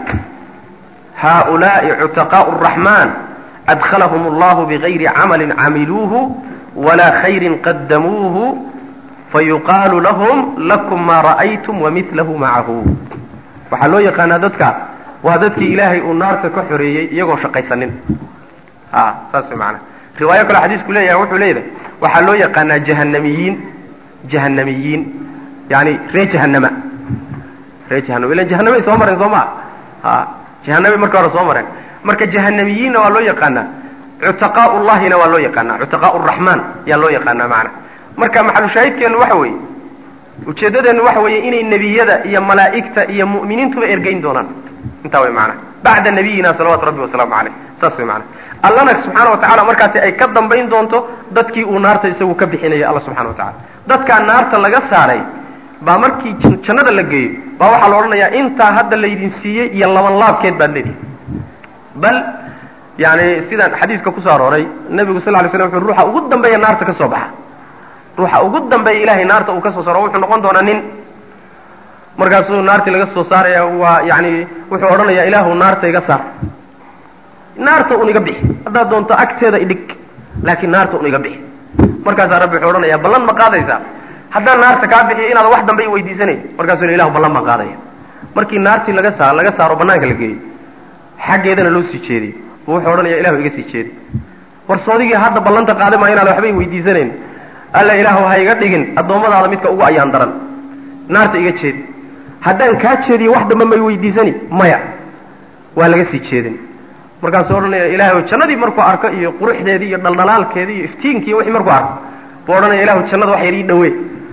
haaulaai cutaqaau raxmaan adkhalahum allahu bigayri camalin camiluuhu walaa khayrin qadamuuhu fayuqaalu lahum lakum maa ra'aytum wamilahu macahu waxaa loo yaqaanaa dadka waa dadkii ilaahay uu naarta ka xoreeyey iyagoo shaqaysanin a saas way maanaa riwaayo kaleo xadiisku leeyahay wuxuu leeyahay waxaa loo yaqaanaa jahanamiyiin jahanamiyiin yani ree jahanama ree jahanama ilan jahanamay soo mareen soo maa a jahanamay marka hore soo mareen marka jahanamiyiinna waa loo yaqaanaa cutaqaau llahina waa loo yaqaanaa cutaqaau raxmaan yaa loo yaqaanaa macana marka maxalushaahidkeennu waxa weeye ujeeddadeennu waxa weeye inay nebiyada iyo malaa'igta iyo mu'miniintuba ergeyn doonaan intaa way macana bacda nabiyina salawatu rabbi wasalaamu caleyh saas way macana allana subxaana wa tacala markaasi ay ka dambayn doonto dadkii uu naarta isagu ka bixinayay alla subxana wa tacala dadkaa naarta laga saaray baa markii jannada la geeyo baa waxaa la odhanayaa intaa hadda laydin siiyey iyo laban laabkeed baad leedihi bal yani sidaan xadiiska kusoo arooray nebigu sal lay slam wuxuu ruuxa ugu dambeeya naarta ka soo baxa ruuxa ugu dambeeya ilahay naarta uu ka soo saaro wuxuu noqon doonaa nin markaasuu naartii laga soo saaraya waa yani wuxuu odhanayaa ilaahu naarta iga saar naarta un iga bixi haddaad doonto agteeda idhig laakiin naarta un iga bixi markaasaa rabbi wuxuu odhanayaa ballan ma qaadaysaa haddaan naarta kaa bixiyo inaad wax dambe i weydiisanayn markaasuu l ilahu ballan baan qaadaya markii naartii laga saa laga saaro banaanka la geeyo xaggeedana loo sii jeediy bu wuxuu odhanaya ilahu iga sii jeedi war soodigii hadda ballanta qaada maa inaad waxba i weydiisanayn alla ilaahu ha iga dhigin addoommadaada midka ugu ayaan daran naarta iga jeedi haddaan kaa jeediyo wax dambe may weydiisani maya waa laga sii jeedin markaasuu odhanaya ilaahu jannadii markuu arko iyo quruxdeedii iyo dhaldhalaalkeedii iyo iftiinkiiyo wixii markuu arko buu odhanaya ilahu jannada wax yar ii dhawe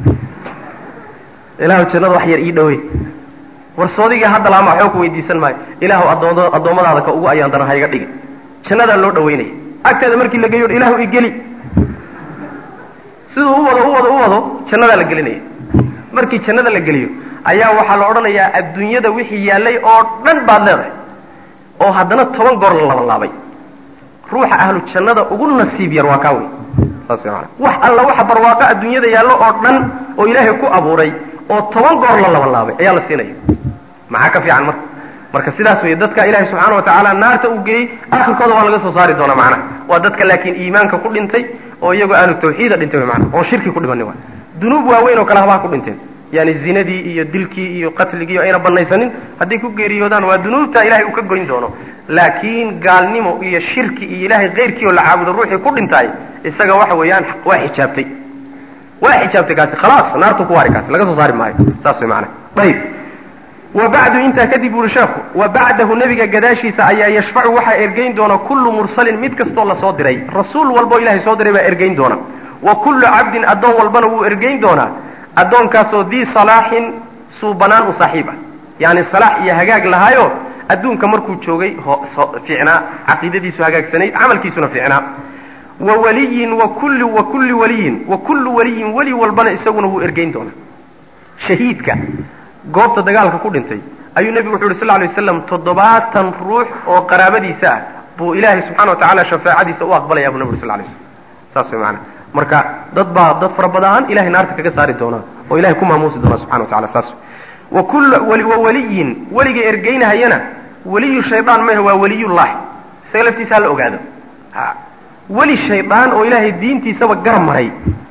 ilahu jannada wax yar ii dhawe war soodigii hadda laama waxba ku weydiisan maayo ilaahu addoomada addoommadaada ka ugu ayaan daran ha iga dhigin jannadaa loo dhawaynaya agteeda markii la geeyo ilaahu igeli siduu u wado u wado u wado jannadaa la gelinaya markii jannada la geliyo ayaa waxaa la odhanayaa adduunyada wixii yaallay oo dhan baad leedahay oo haddana toban goor la laban laabay ruuxa ahlu jannada ugu nasiib yar waa kaa wey saas way maanaa wax alla waxa barwaaqo adduunyada yaallo oo dhan oo ilaahay ku abuuray oo toban goor la laban laabay ayaa la siinaya maxaa ka fiican marka marka sidaas weeye dadka ilaahay subxaana wa tacaala naarta uu geeyey akhirkooda waa laga soo saari doonaa macnaha waa dadka laakiin iimaanka ku dhintay oo iyagoo ahlu tawxiida dhintay way maanaa oon shirki ku dhimanin waay dunuub waaweyn oo kale habaa ku dhinteen yani zinadii iyo dilkii iyo qatligii ayna banaysanin hadday ku geeriyoodaan waa dunuubta ilahay uu ka goyn doono laakiin gaalnimo iyo shirki iyo ilahay keyrkii oo la caabudo ruuxii ku dhintaay isaga waxa weeyaan waa xijaabtay waa xijaabtay kaasi khalaas naartu ku waari kaasi laga soo saari maayo saas way maanaa ayib wa bacdu intaa kadib uri sheekhu wa bacdahu nebiga gadaashiisa ayaa yashfacu waxaa ergeyn doona kullu mursalin mid kastoo lasoo diray rasuul walboo ilahay soo diray baa ergeyn doona wa kullu cabdin addoon walbana wuu ergeyn doonaa addoonkaasoo dii salaaxin suubanaan u saaxiib ah yani salaax iyo hagaag lahaayo adduunka markuu joogay fiicnaa caqiidadiisu hagaagsanayd camalkiisuna fiicnaa wa waliyin wa kulli wa kulli waliyin wa kullu waliyin weli walbana isaguna wuu ergeyn doonaa shahiidka goobta dagaalka ku dhintay ayuu nebigu wuxu uhi sal ly waslam toddobaatan ruux oo qaraabadiisa ah buu ilaahay subxana wa tacala shafaacadiisa u aqbalaya buu nebi uri sal lay slam saas way maanaa marka dad baa dad fara badaan ilahay naarta kaga saari doonaa oo ilahay ku maamuusi doonaa subxana wa tacala saas wa kulla wa waliyin weliga ergeynahayana weliyu shaydaan maaha waa weliyullahi isaga laftiisa hala ogaado ha weli shaydaan oo ilaahay diintiisaba gar maray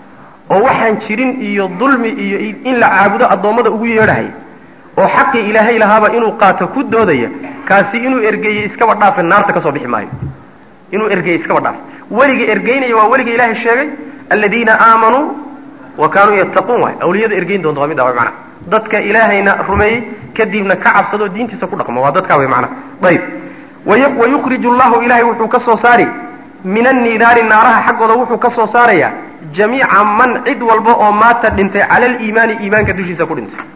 oo waxaan jirin iyo dulmi iyo in la caabudo addoommada ugu yeedhahay oo xaqii ilaahay lahaaba inuu qaato ku doodaya kaasi inuu ergeeyey iskaba dhaafe naarta ka soo bixi maayo inuu ergeeyey iskaba dhaafe weliga ergeynaya waa weliga ilaahay sheegay aladiina aamanuu wa kaanuu yattaquun waay awliyada ergeyn doonta waa middaa way macnaha dadka ilaahayna rumeeyey kadibna ka cabsado diintiisa ku dhaqmo waa dadkaa way macnaha ayib wayukhriju allahu ilahay wuxuu ka soo saari min annidaari naaraha xaggooda wuxuu ka soo saarayaa jamiica man cid walba oo maata dhintay cala aliimaani iimaanka dushiisa ku dhintay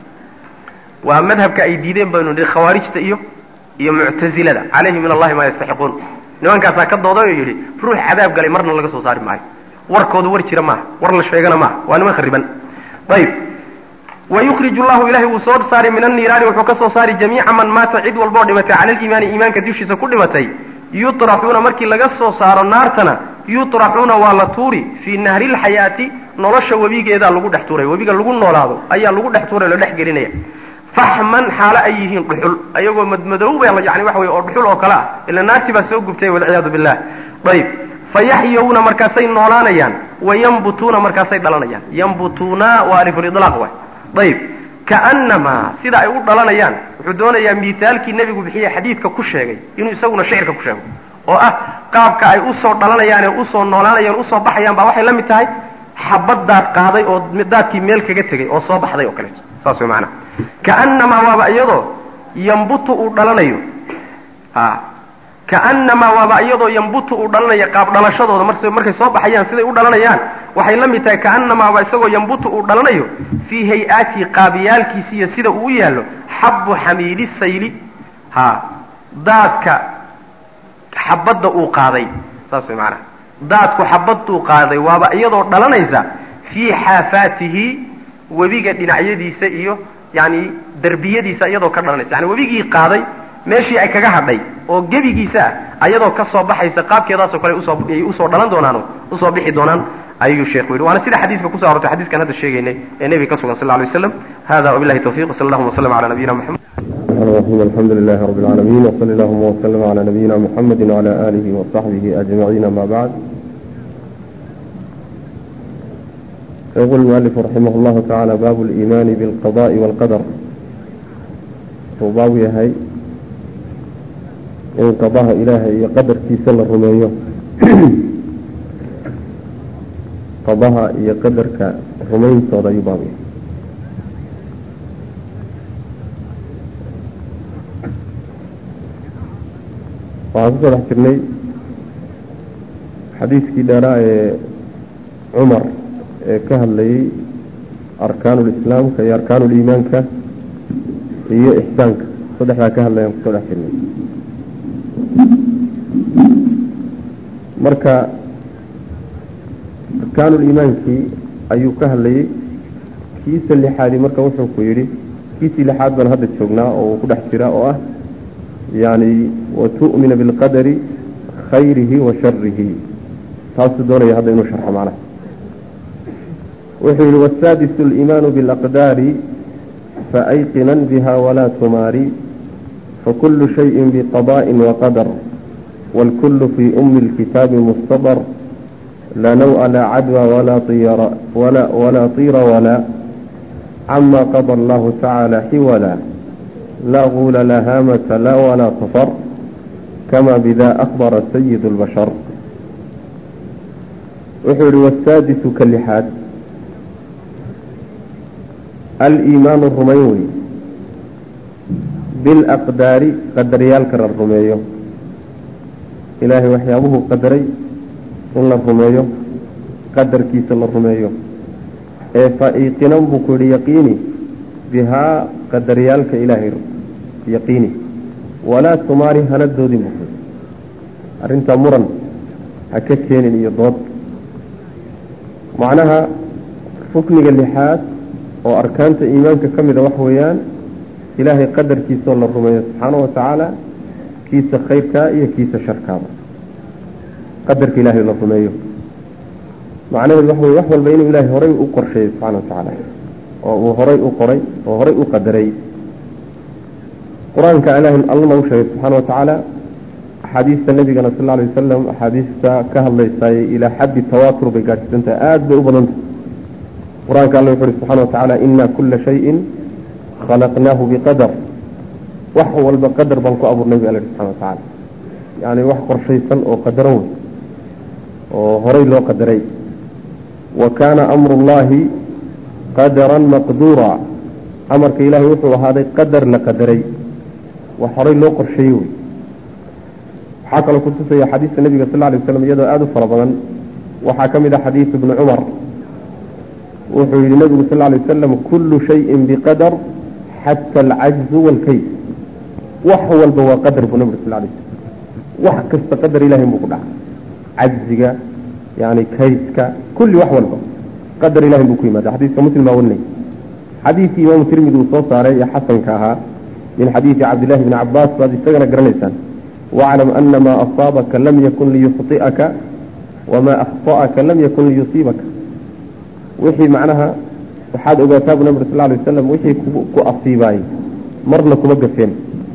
waa madhabka ay diideen baynu nihi khawaarijta iyo iyo muctazilada calayhi min allahi maa yastaxiquun nimankaasaa ka dooday oo yidhi ruux cadaab galay marna laga soo saari maayo warkoodu war jira maaha war la sheegana maaha waa niman khariban ayib wayukhriju llahu ilahay wuu soo saari min anniiraani wuxuu ka soo saari jamiica man maata cid walboo dhimatay cala aliimaani iimaanka dushiisa ku dhimatay yutraxuuna markii laga soo saaro naartana yutraxuuna waa la tuuri fii nahri lxayaati nolosha webigeedaa lagu dhex tuuray webiga lagu noolaado ayaa lagu dhex tuuray la dhex gelinaya faxman xaalo ay yihiin dhuxul ayagoo madmadowba yani waxa weye oo dhuxul oo kale ah ila naartii baa soo gubtay walciyaadu billah ayib fayaxyawna markaasay noolaanayaan wayambutuuna markaasay dhalanayaan yambutuuna waa alifulidlaaq waay ayib kaannamaa sida ay u dhalanayaan wuxuu doonayaa miithaalkii nebigu bixiye xadiidka ku sheegay inuu isaguna shicirka ku sheego oo ah qaabka ay usoo dhalanayaan ee usoo noolaanayaan usoo baxayaan baa waxay la mid tahay xabad daad qaaday oo daadkii meel kaga tegay oo soo baxday oo kaleeto saas way maanaa kaannamaa waaba iyadoo yambutu uu dhalanayo a kaannamaa waaba iyadoo yambutu uu dhalanayo qaab dhalashadooda mar markay soo baxayaan siday u dhalanayaan waxay la mid tahay kaanamaaba isagoo yambutu uu dhalanayo fii hay-atii qaabiyaalkiisi iyo sida uu u yaallo xabbu xamiili sayli ha daadka xabadda uu qaaday saas way maanaa daadku xabaduu qaaday waaba iyadoo dhalanaysa fii xaafaatihi webiga dhinacyadiisa iyo yani derbiyadiisa iyadoo ka dhalanaysa yani webigii qaaday meeshii ay kaga hadhay oo gebigiisa ah ayadoo ka soo baxaysa qaabkeedaasoo kale usoo ay usoo dhalan doonaan usoo bixi doonaan ayuu sheekhu yidhi waana sida xadiiska kuso arortay xadiskan hadda sheegaynay ee nebiga ka sugan sal lla alay waslam hada wabillahi tawfiq wsala allahuma waslama cala nabiyina moxamed الرحيم الحمد لله رب العالمين وصلى اللهم وسلم على نبينا محمد وعلى آله وصحبه أجمعين ما بعد يقول المؤلف رحمه الله تعالى باب الإيمان بالقضاء والقدر وباب هي إن قضاء إلهي قدر في سل الرمية قضاء يقدر كرمين صدى يبابي waxaan kusoo dhex jirnay xadiiskii dheeraa ee cumar ee ka hadlayay arkaanulislaamka iyo arkaanuliimaanka iyo ixsaanka saddexdaa ka hadlayaan kusoo dhex jirnay marka arkaanuliimaankii ayuu ka hadlayay kiisa lixaadi marka wuxuu ku yidhi kiisii lixaad baan hadda joognaa oo uu ku dhex jira oo ah yani watu'mina bilqadari khayrihi wa sharihi taasuu doonaya hadda inuu sharxo macnaha wuxuu yihi wasaadisu aliimaanu bilaqdaari faayqinan biha walaa tumaari fakulu shayin biqada'in waqadar wاlkulu fii umi اlkitaabi mustadr laa naw'a laa cadwa walaa طira walaa cama qada allahu tacaala xiwala لا غول لا هامة لا ولا صفر كما بذا أخبر سيد البشر وحر والسادس كاللحاد الإيمان الرميوي بالأقدار قدر يالكر الرميو إلهي وحيابه قدري إلا الرميو قدر كيس الرميو فإيقنا بكل يقيني بها qadariyaalka ilaahay yaqiini walaa tumaari hana doodin bu arrintaa muran ha ka keenin iyo dood macnaha rukniga lixaad oo arkaanta iimaanka ka mida wax weeyaan ilaahay qadarkiisaoo la rumeeyo subxaanahu watacaala kiisa khayrkaa iyo kiisa sharkaaba qadarka ilaahay la rumeeyo macnaheedu wax wey wax walba inuu ilaahay horay u qorsheeyo subxana watacaala oo uu horay u qoray oo horay u qadaray qur-aanka ilahi allana u sheegay subxaana watacaala axaadiista nabigana sal alay wasalam axaadiista ka hadlaysaay ilaa xaddi tawaatur bay gaadhsiisantahay aada bay u badantah qur-aanka alla wuxu uhi subxana watacaala ina kula shayin khalaqnaahu biqadar wax walba qadar baan ku abuurnay bu alla subxana watacaala yani wax qorshaysan oo qadaran wey oo horay loo qadaray wa kaana amru llahi qadaran maqduura amarka ilaahay wuxuu ahaaday qadar la qadaray wax horay loo qorsheeyey wey waxaa kaloo kutusaya xadiiska nabiga sal ly waslam iyadoo aada u fara badan waxaa ka mid ah xadiis ibni cumar wuxuu yihi nabigu sal lay wasalam kullu shayin biqadar xata alcajzu waalkayd wax walba waa qadar buu nabigu sal lay slam wax kasta qadar ilahay buu ku dhaca cajziga yani kaydka kulli wax walba qadar ilahi buu ku yimaada xadiiska muslim baa warinay xadiidkii imaamu tirmidi uu soo saaray ee xasanka ahaa min xadiidi cabdillahi bni cabaas baad isagana garanaysaan waclam ana maa asaabaka lam yakun liyukhطi'aka wamaa akhta'aka lam yakun liyusiibaka wixii macnaha waxaad ogaataa bu nabig sal lay wasalam wixii ku asiibaayey marna kuma gafeen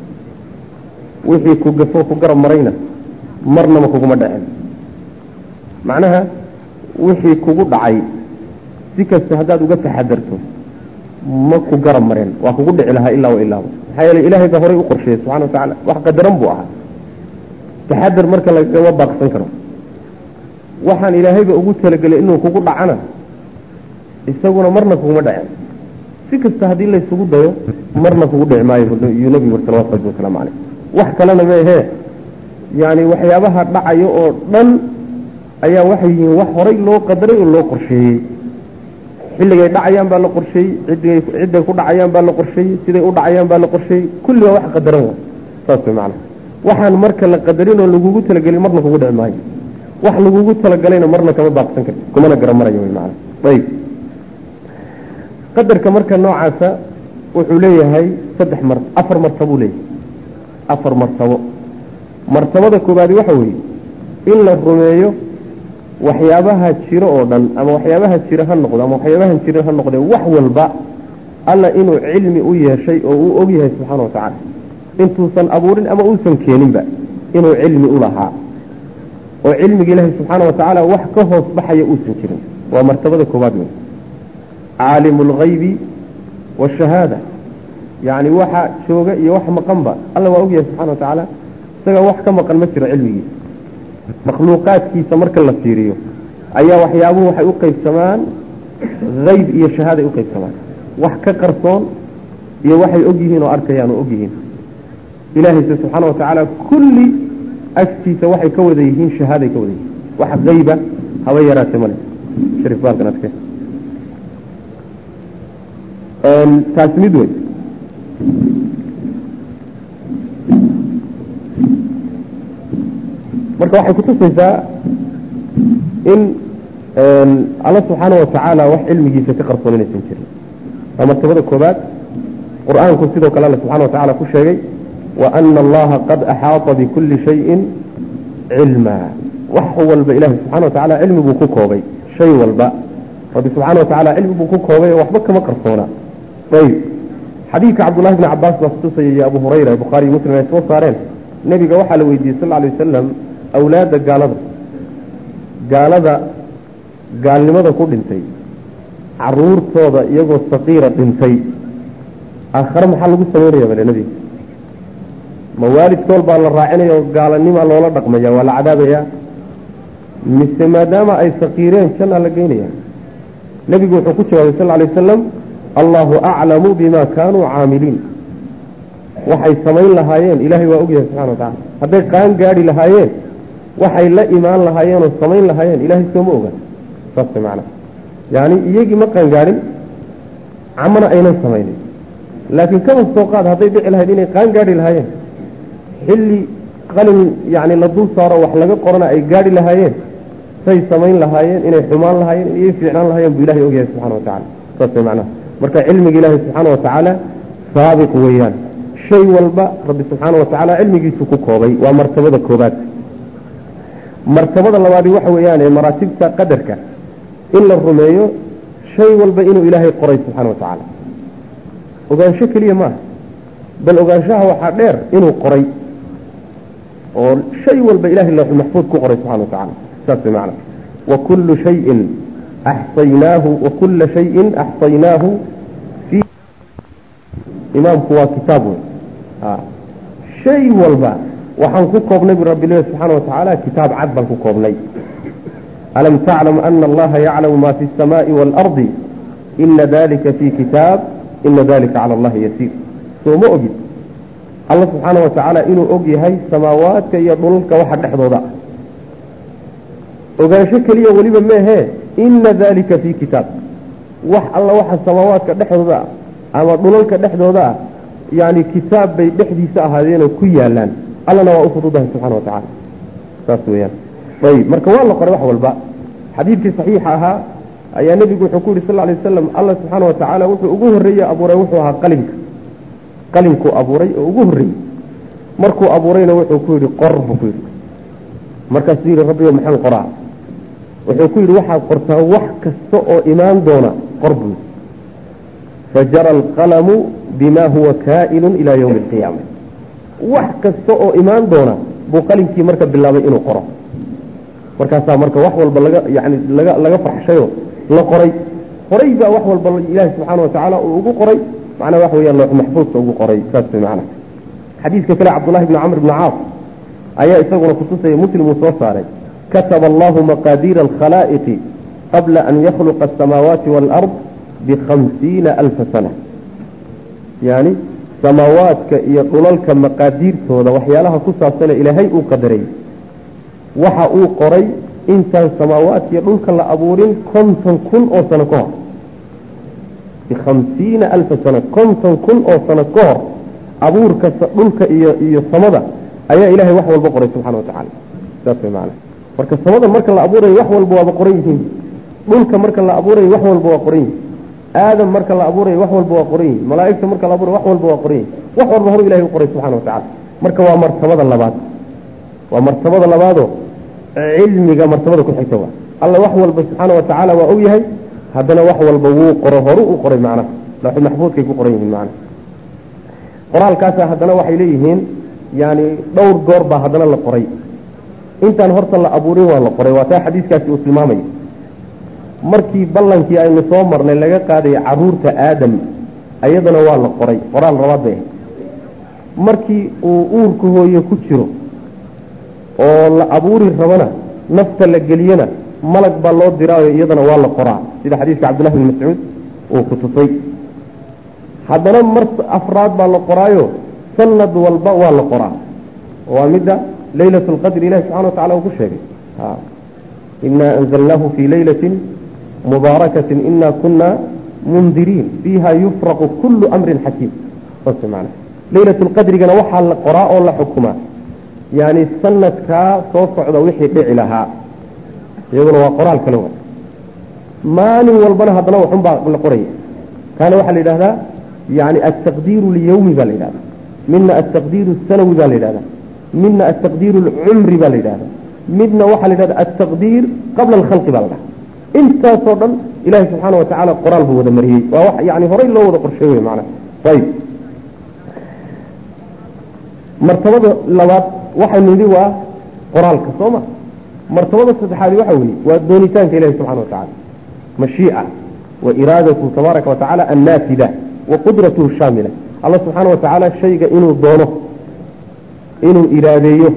wixii ku gafo ku garab marayna marnaba kuguma dhaceen macnaha wixii kugu dhacay si kasta haddaad uga taxadarto ma ku garab mareen waa kugu dhici lahaa ilaa wa ilaaba maxaa yeelay ilaahay baa horay u qorsheeyey subxana wa tacala wax qadaran buu ahaa taxadar marka lagama baaqsan karo waxaan ilaahayba ugu talagelay inuu kugu dhacana isaguna marna kuguma dhaceen si kasta haddii laysugu dayo marna kugu dhici maayo yuu nabigu uri salawatu rabbi wasalaamu caleyh wax kalena maahee yani waxyaabaha dhacayo oo dhan ayaa waxay yihiin wax horay loo qadaray oo loo qorsheeyey xilligay dhacayaan baa la qorsheeyey ciday cidday ku dhacayaan baa la qorsheeyey siday u dhacayaan baa la qorsheeyey kulli waa wax qadaran wa saas way macana waxaan marka la qadarin oo lagugu talagelin marna kugu dhici maayo wax lagugu talagalayna marna kama baaqsan karti kumana garamarayo wy maana ayib qadarka marka noocaasa wuxuu leeyahay saddex mar afar martabuu leeyahay afar martabo martabada koobaadi waxa weeye in la rumeeyo waxyaabaha jiro oo dhan ama waxyaabaha jira ha noqdo ama waxyaabahan jirin ha noqdee wax walba alla inuu cilmi u yeeshay oo uu og yahay subxaana wa tacaala intuusan abuurin ama uusan keeninba inuu cilmi u lahaa oo cilmiga ilaahay subxaana wa tacaala wax ka hoos baxaya uusan jirin waa martabada koobaad wey caalimu alghaybi waashahaada yacni waxa jooga iyo wax maqanba alla waa ogyahay subxana wa tacaala isaga wax ka maqan ma jiro cilmigiisa makhluuqaadkiisa marka la fiiriyo ayaa waxyaabuhu waxay u qaybsamaan hayb iyo shahaada ay u qaybsamaan wax ka qarsoon iyo waxay og yihiin oo arkayaan oo og yihiin ilaahayse subxaana wa tacaala kulli agtiisa waxay ka wada yihiin shahaaday ka wada yihiin wax hayba haba yaraate male sharif baalkan adke taas mid wey marka waxay kutusaysaa in alla subxaana wa tacaala wax cilmigiisa ka qarsoon inaysan jirin waa martabada koobaad qur-aanku sidoo kale alle subxana wa tacala ku sheegay wa ana allaha qad axaata bikulli shayin cilma wax walba ilahi subxana wa tacala cilmi buu ku koobay shay walba rabbi subxaana wa tacala cilmi buu ku koobay oo waxba kama qarsoona ayb xadiidka cabdullahi bni cabaas baa kutusaya iyo abu hurayra ee bukhaariyo muslim ay soo saareen nebiga waxaa la weydiiyey sal alay wasalam awlaadda gaalada gaalada gaalnimada ku dhintay caruurtooda iyagoo saqiira dhintay aakhare maxaa lagu samaynaya bale nebiga ma waalidkool baa la raacinaya oo gaalanimaa loola dhaqmaya waa la cadaabayaa mise maadaama ay saqiireen jannaa la geynaya nebigu wuxuu ku jawaabay sal alay wasalam allahu aclamu bima kaanuu caamiliin waxay samayn lahaayeen ilaahay waa ogyahay subxana wa tacala hadday qaan gaadhi lahaayeen waxay la imaan lahaayeenoo samayn lahaayeen ilaahay sooma oga saas macana yani iyagii ma qaangaadhin camana aynan samaynin laakiin kaba soo qaad hadday dhici lahayd inay qaan gaadhi lahaayeen xilli qalin yani la dul saaro wax laga qorana ay gaadhi lahaayeen say samayn lahaayeen inay xumaan lahaayeen inay fiicnaan lahaayeen buu ilahay ogyahay subxana wa tacala saas macnaha marka cilmiga ilaahi subxaana wa tacaala saabiq weeyaan shay walba rabbi subxaana wa tacaala cilmigiisu ku koobay waa martabada koobaad martabada labaadi waxa weeyaan ee maraatibta qadarka in la rumeeyo shay walba inuu ilaahay qoray subxana wa tacaala ogaansho keliya maaha bal ogaanshaha waxaa dheer inuu qoray oo shay walba ilahay lawxul maxfuud ku qoray subxana wa tacala saas way macana wa kullu shayin axsaynaahu wa kulla shayin axsaynaahu fi imaamku waa kitaab wey shay walba waxaan ku koobnay bu rabbi leeyahy subxaana wa tacaala kitaab cad baan ku koobnay alam taclam ana allaha yaclamu ma fi الsamaai waalardi ina dalika fi kitaab ina dalika cala allahi yasiir soo ma ogid alla subxaana wa tacaala inuu og yahay samaawaadka iyo dhulalka waxa dhexdooda ogaansho keliya weliba meehee ina dalika fi kitaab wax alla waxa samaawaadka dhexdooda ah ama dhulalka dhexdooda ah yani kitaab bay dhexdiisa ahaadeenoo ku yaalaan allana waa u fududahay subxana wa tacaala saas weyaan ayib marka waa la qoray wax walba xadiidkii saxiixa ahaa ayaa nebigu wuxuu ku yihi sal lay wasalam alla subxaana wa tacaala wuxuu ugu horreeye abuuray wuxuu ahaa qalinka qalinkuu abuuray oo ugu horreeyey markuu abuurayna wuxuu ku yidhi qor buu ku yidhi markaasuu yidhi rabbigo maxaan qoraa wuxuu ku yidhi waxaad qortaa wax kasta oo imaan doona qor buu yidhi fajara alqalamu bima huwa kaa'inun ilaa yowmi alqiyaama wax kasta oo imaan doona buu qalinkii marka bilaabay inuu qoro markaasaa marka wax walba laga yani laga laga farxshayo la qoray horay baa wax walba ilaahi subxaana watacaala uu ugu qoray macnaa waxa weeyaan loox maxfuudka ugu qoray saas way macnaha xadiidka kale cabdullahi bni camr bni caas ayaa isaguna kutusaya muslim uu soo saaray kataba allahu maqaadiira alkhalaa'iqi qabla an yakhluqa asamaawaati waalard bikhamsiina alfa sana yani samaawaadka iyo dhulalka maqaadiirtooda waxyaalaha ku saabsane ilaahay uu qadaray waxa uu qoray intaan samaawaadka iyo dhulka la abuurin konton kun oo sano ka hor bikhamsiina alfa sana konton kun oo sano ka hor abuurka dhulka iyo iyo samada ayaa ilahay wax walba qoray subxana watacaala saas way maana marka samadan marka la abuurayo wax walba waaba qoran yihiin dhulka marka la abuurayo wax walba waa qoran yihin aadam marka la abuurayo wax walba waa qoran yihin malaa'igta marka la abuurayo wax walba waa qoran yihin wax walba horu ilahay u qoray subxana watacala marka waa martabada labaad waa martabada labaadoo cilmiga martabada ku xigta waa alla wax walba subxaana watacaala waa og yahay haddana wax walba wuu qoro horu u qoray macnaha lawxul maxfuudkay ku qoran yihiin macnaha qoraalkaasa haddana waxay leeyihiin yani dhowr goor baa haddana la qoray intaan horta la abuurin waa la qoray waa taa xadiiskaasi uu tilmaamaya markii ballankii aynu soo marnay laga qaadaya caruurta aadam ayadana waa la qoray qoraal labaad bay ahayd markii uu uurka hooye ku jiro oo la abuuri rabana nafta la geliyana malag baa loo diraayo iyadana waa la qoraa sida xadiiska cabdullahi bin mascuud uu ku tusay haddana mar afraad baa la qoraayo sanad walba waa la qoraa waa midda laylat lqadri ilahi subxana watacala uu ku sheegay inaa anzalnaahu fii laylatin mubaarakatin ina kuna mundiriin fiiha yufraqu kullu amrin xakiim saas maana laylat lqadrigana waxaa la qoraa oo la xukumaa yani sanadkaa soo socda wixii dhici lahaa iyaduna waa qoraal kale wa maalin walbana haddana waxun baa la qoraya kaana waxaa la yidhahdaa yani altaqdiiru liyawmi baa la yidhahda midna altaqdiiru sanawi baa la yidhahda midna altaqdiiru alcumri baa la yidhahda midna waxaa la yidhahda altaqdiir qabla alkhalqi baa la dhaha intaasoo dhan ilahi subxaana watacaala qoraal buu wada mariyey waa wax yani horay loo wada qorsheey wey maanaa ayib martabada labaad waxaynu yidhi waa qoraalka soo ma martabada saddexaadi waxa weeye waa doonitaanka ilahi subxana watacaala mashiica wa iraadatu tabaaraka watacaala annaafida wa qudratuhu shaamila alla subxaana watacaala shayga inuu doono inuu iraadeeyo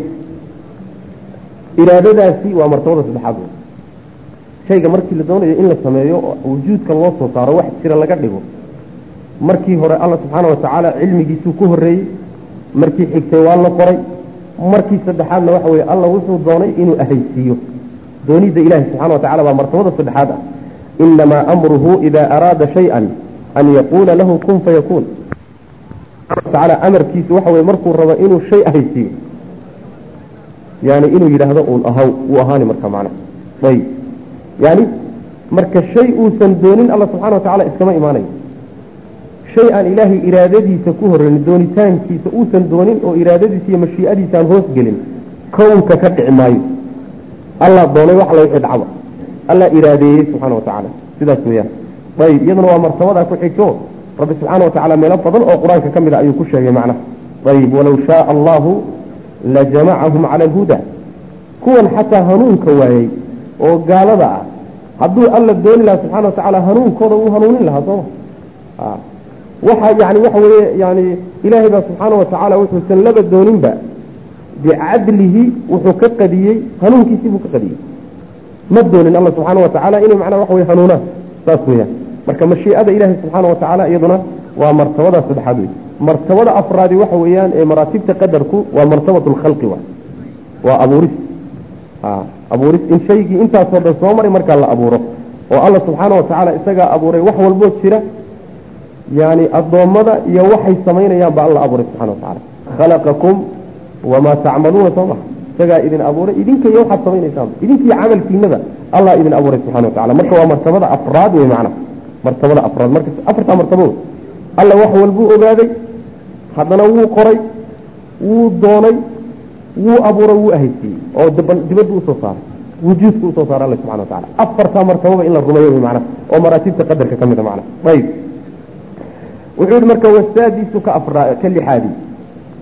iraadadaasi waa martabada saddexaad wey shayga markii la doonayo in la sameeyo oo wujuudka loo soo saaro wax jira laga dhigo markii hore alla subxaana watacaala cilmigiisuu ku horreeyey markii xigtay waa la qoray markii saddexaadna waxa weye alla wuxuu doonay inuu ahaysiiyo doonidda ilahi subxana wa tacala baa martabada saddexaad ah inamaa amruhu ida araada shay-an an yaquula lahu kun fayakuun tacaala amarkiisu waxa weye markuu rabo inuu shay ahaysiiyo yani inuu yidhaahdo uun ahaw wuu ahaani marka macna ayb yani marka shay uusan doonin alla subxana wa tacala iskama imaanayo shay aan ilaahay iraadadiisa ku horreyn doonitaankiisa uusan doonin oo iraadadiisa iyo mashii'adiisa aan hoos gelin kownka ka dhici maayo allah doonay wax la wixii dhacba allah iraadeeyey subxaana wa tacaala sidaas weeyaan ayib iyaduna waa martabadaa ku xigto rabbi subxaana wa tacala meelo badan oo qur-aanka ka mid a ayuu ku sheegay macnaha ayib walow shaaa allahu lajamacahum cala alhuda kuwan xataa hanuunka waayey oo gaalada ah hadduu alla dooni lahaa subxana wa tacaala hanuunkooda wuu hanuunin lahaa sooma waxa yani waxa weeye yani ilaahay baa subxaana wa tacaala wuxuusan laba dooninba bicadlihi wuxuu ka qadiyey hanuunkiisii buu ka qadiyey ma doonin alla subxaana wa tacaala inay macnaa waxa weye hanuunaan saas weeyaan marka mashiicada ilaahay subxaana wa tacaala iyaduna waa martabada saddexaad wey martabada afraadi waxa weeyaan ee maraatibta qadarku waa martabat lkhalqi wa waa abuuris abuuris in shaygii intaasoo dhan soo maray markaa la abuuro oo alla subxaana wa tacaala isagaa abuuray wax walboo jira yani addoommada iyo waxay samaynayaan ba alla abuuray subxana wa tacala khalaqakum wamaa tacmaluuna soo maha isagaa idin abuuray idinka iyo waxaad samaynaysaan idinkiiyo camalkiinada allah idin abuuray subxana wa tacala marka waa martabada afraad wey macna martabada afraad marka afartaa martabo wey alla wax walbuu ogaaday haddana wuu qoray wuu doonay wuu abuuray wuu ahaysiiyey oo dibadda usoo saaray wujuudka usoo saaray alla subxana wa tacala afartaa martababa in la rumeeyo wey macna oo maraatibta qadarka ka mid a macna ayib wuxuu yihi marka wasaadisu ka afra ka lixaadi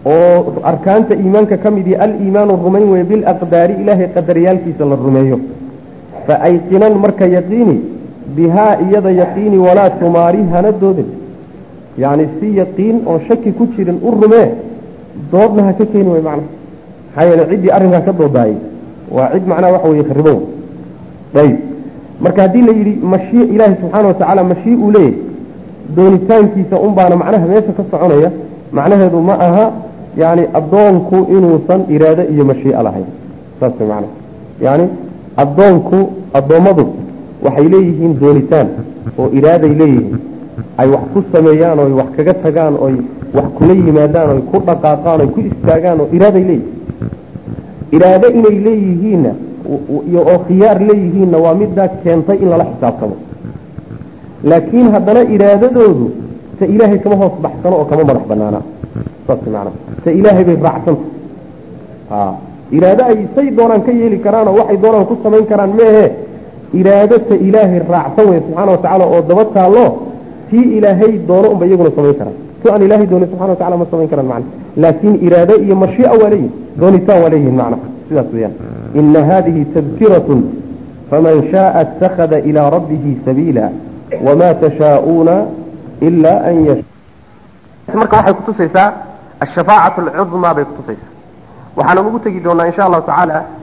oo arkaanta iimaanka ka mid yahi aliimaanu rumayn weye bilaqdaari ilaahay qadariyaalkiisa la rumeeyo fa ayqinan marka yaqiini bihaa iyada yaqiini walaa tumaari hana doodin yacni si yaqiin oo shaki ku jirin u rumee doodna ha ka keeni way macnaha maxaa yeele ciddii arrinkaa ka doodaayay waa cid macnaha waxa weye kharibo ayib marka haddii la yidhi mashii ilaahi subxaana watacaala mashii uu leeyahy doonitaankiisa un baana macnaha meesha ka soconaya macnaheedu ma aha yani addoonku inuusan iraado iyo mashii'a lahayn saas way macnaha yani addoonku addoommadu waxay leeyihiin doonitaan oo iraaday leeyihiin ay wax ku sameeyaan oo wax kaga tagaan oy wax kula yimaadaan oy ku dhaqaaqaan oy ku istaagaan oo iraaday leeyihiin iraado inay leeyihiinna iyo oo khiyaar leeyihiinna waa middaa keentay in lala xisaabtamo laakiin haddana iraadadoodu ta ilaahay kama hoos baxsano oo kama madax banaana saas macanaa ta ilaahay bay raacsanta a iraado ay say doonaan ka yeeli karaan oo waxay doonaan ku samayn karaan meehe iraado ta ilaahay raacsan wey subxaana watacaala oo daba taallo tii ilaahay doono unba iyaguna samayn karaan tu aan ilaahay doonin subxana watacala ma samayn karaan macna laakiin iraado iyo mashii'a waa leeyihin doonitaan waa leeyihin macna sidaas weeyaan ina hadihi tadkiratun faman shaaa اtakhada ilaa rabbihi sabiila wma tashaauuna ila an yasha marka waxay kutusaysaa ashafaacat alcudmaa bay kutusaysaa waxaana ugu tegi doonaa insha allahu tacaala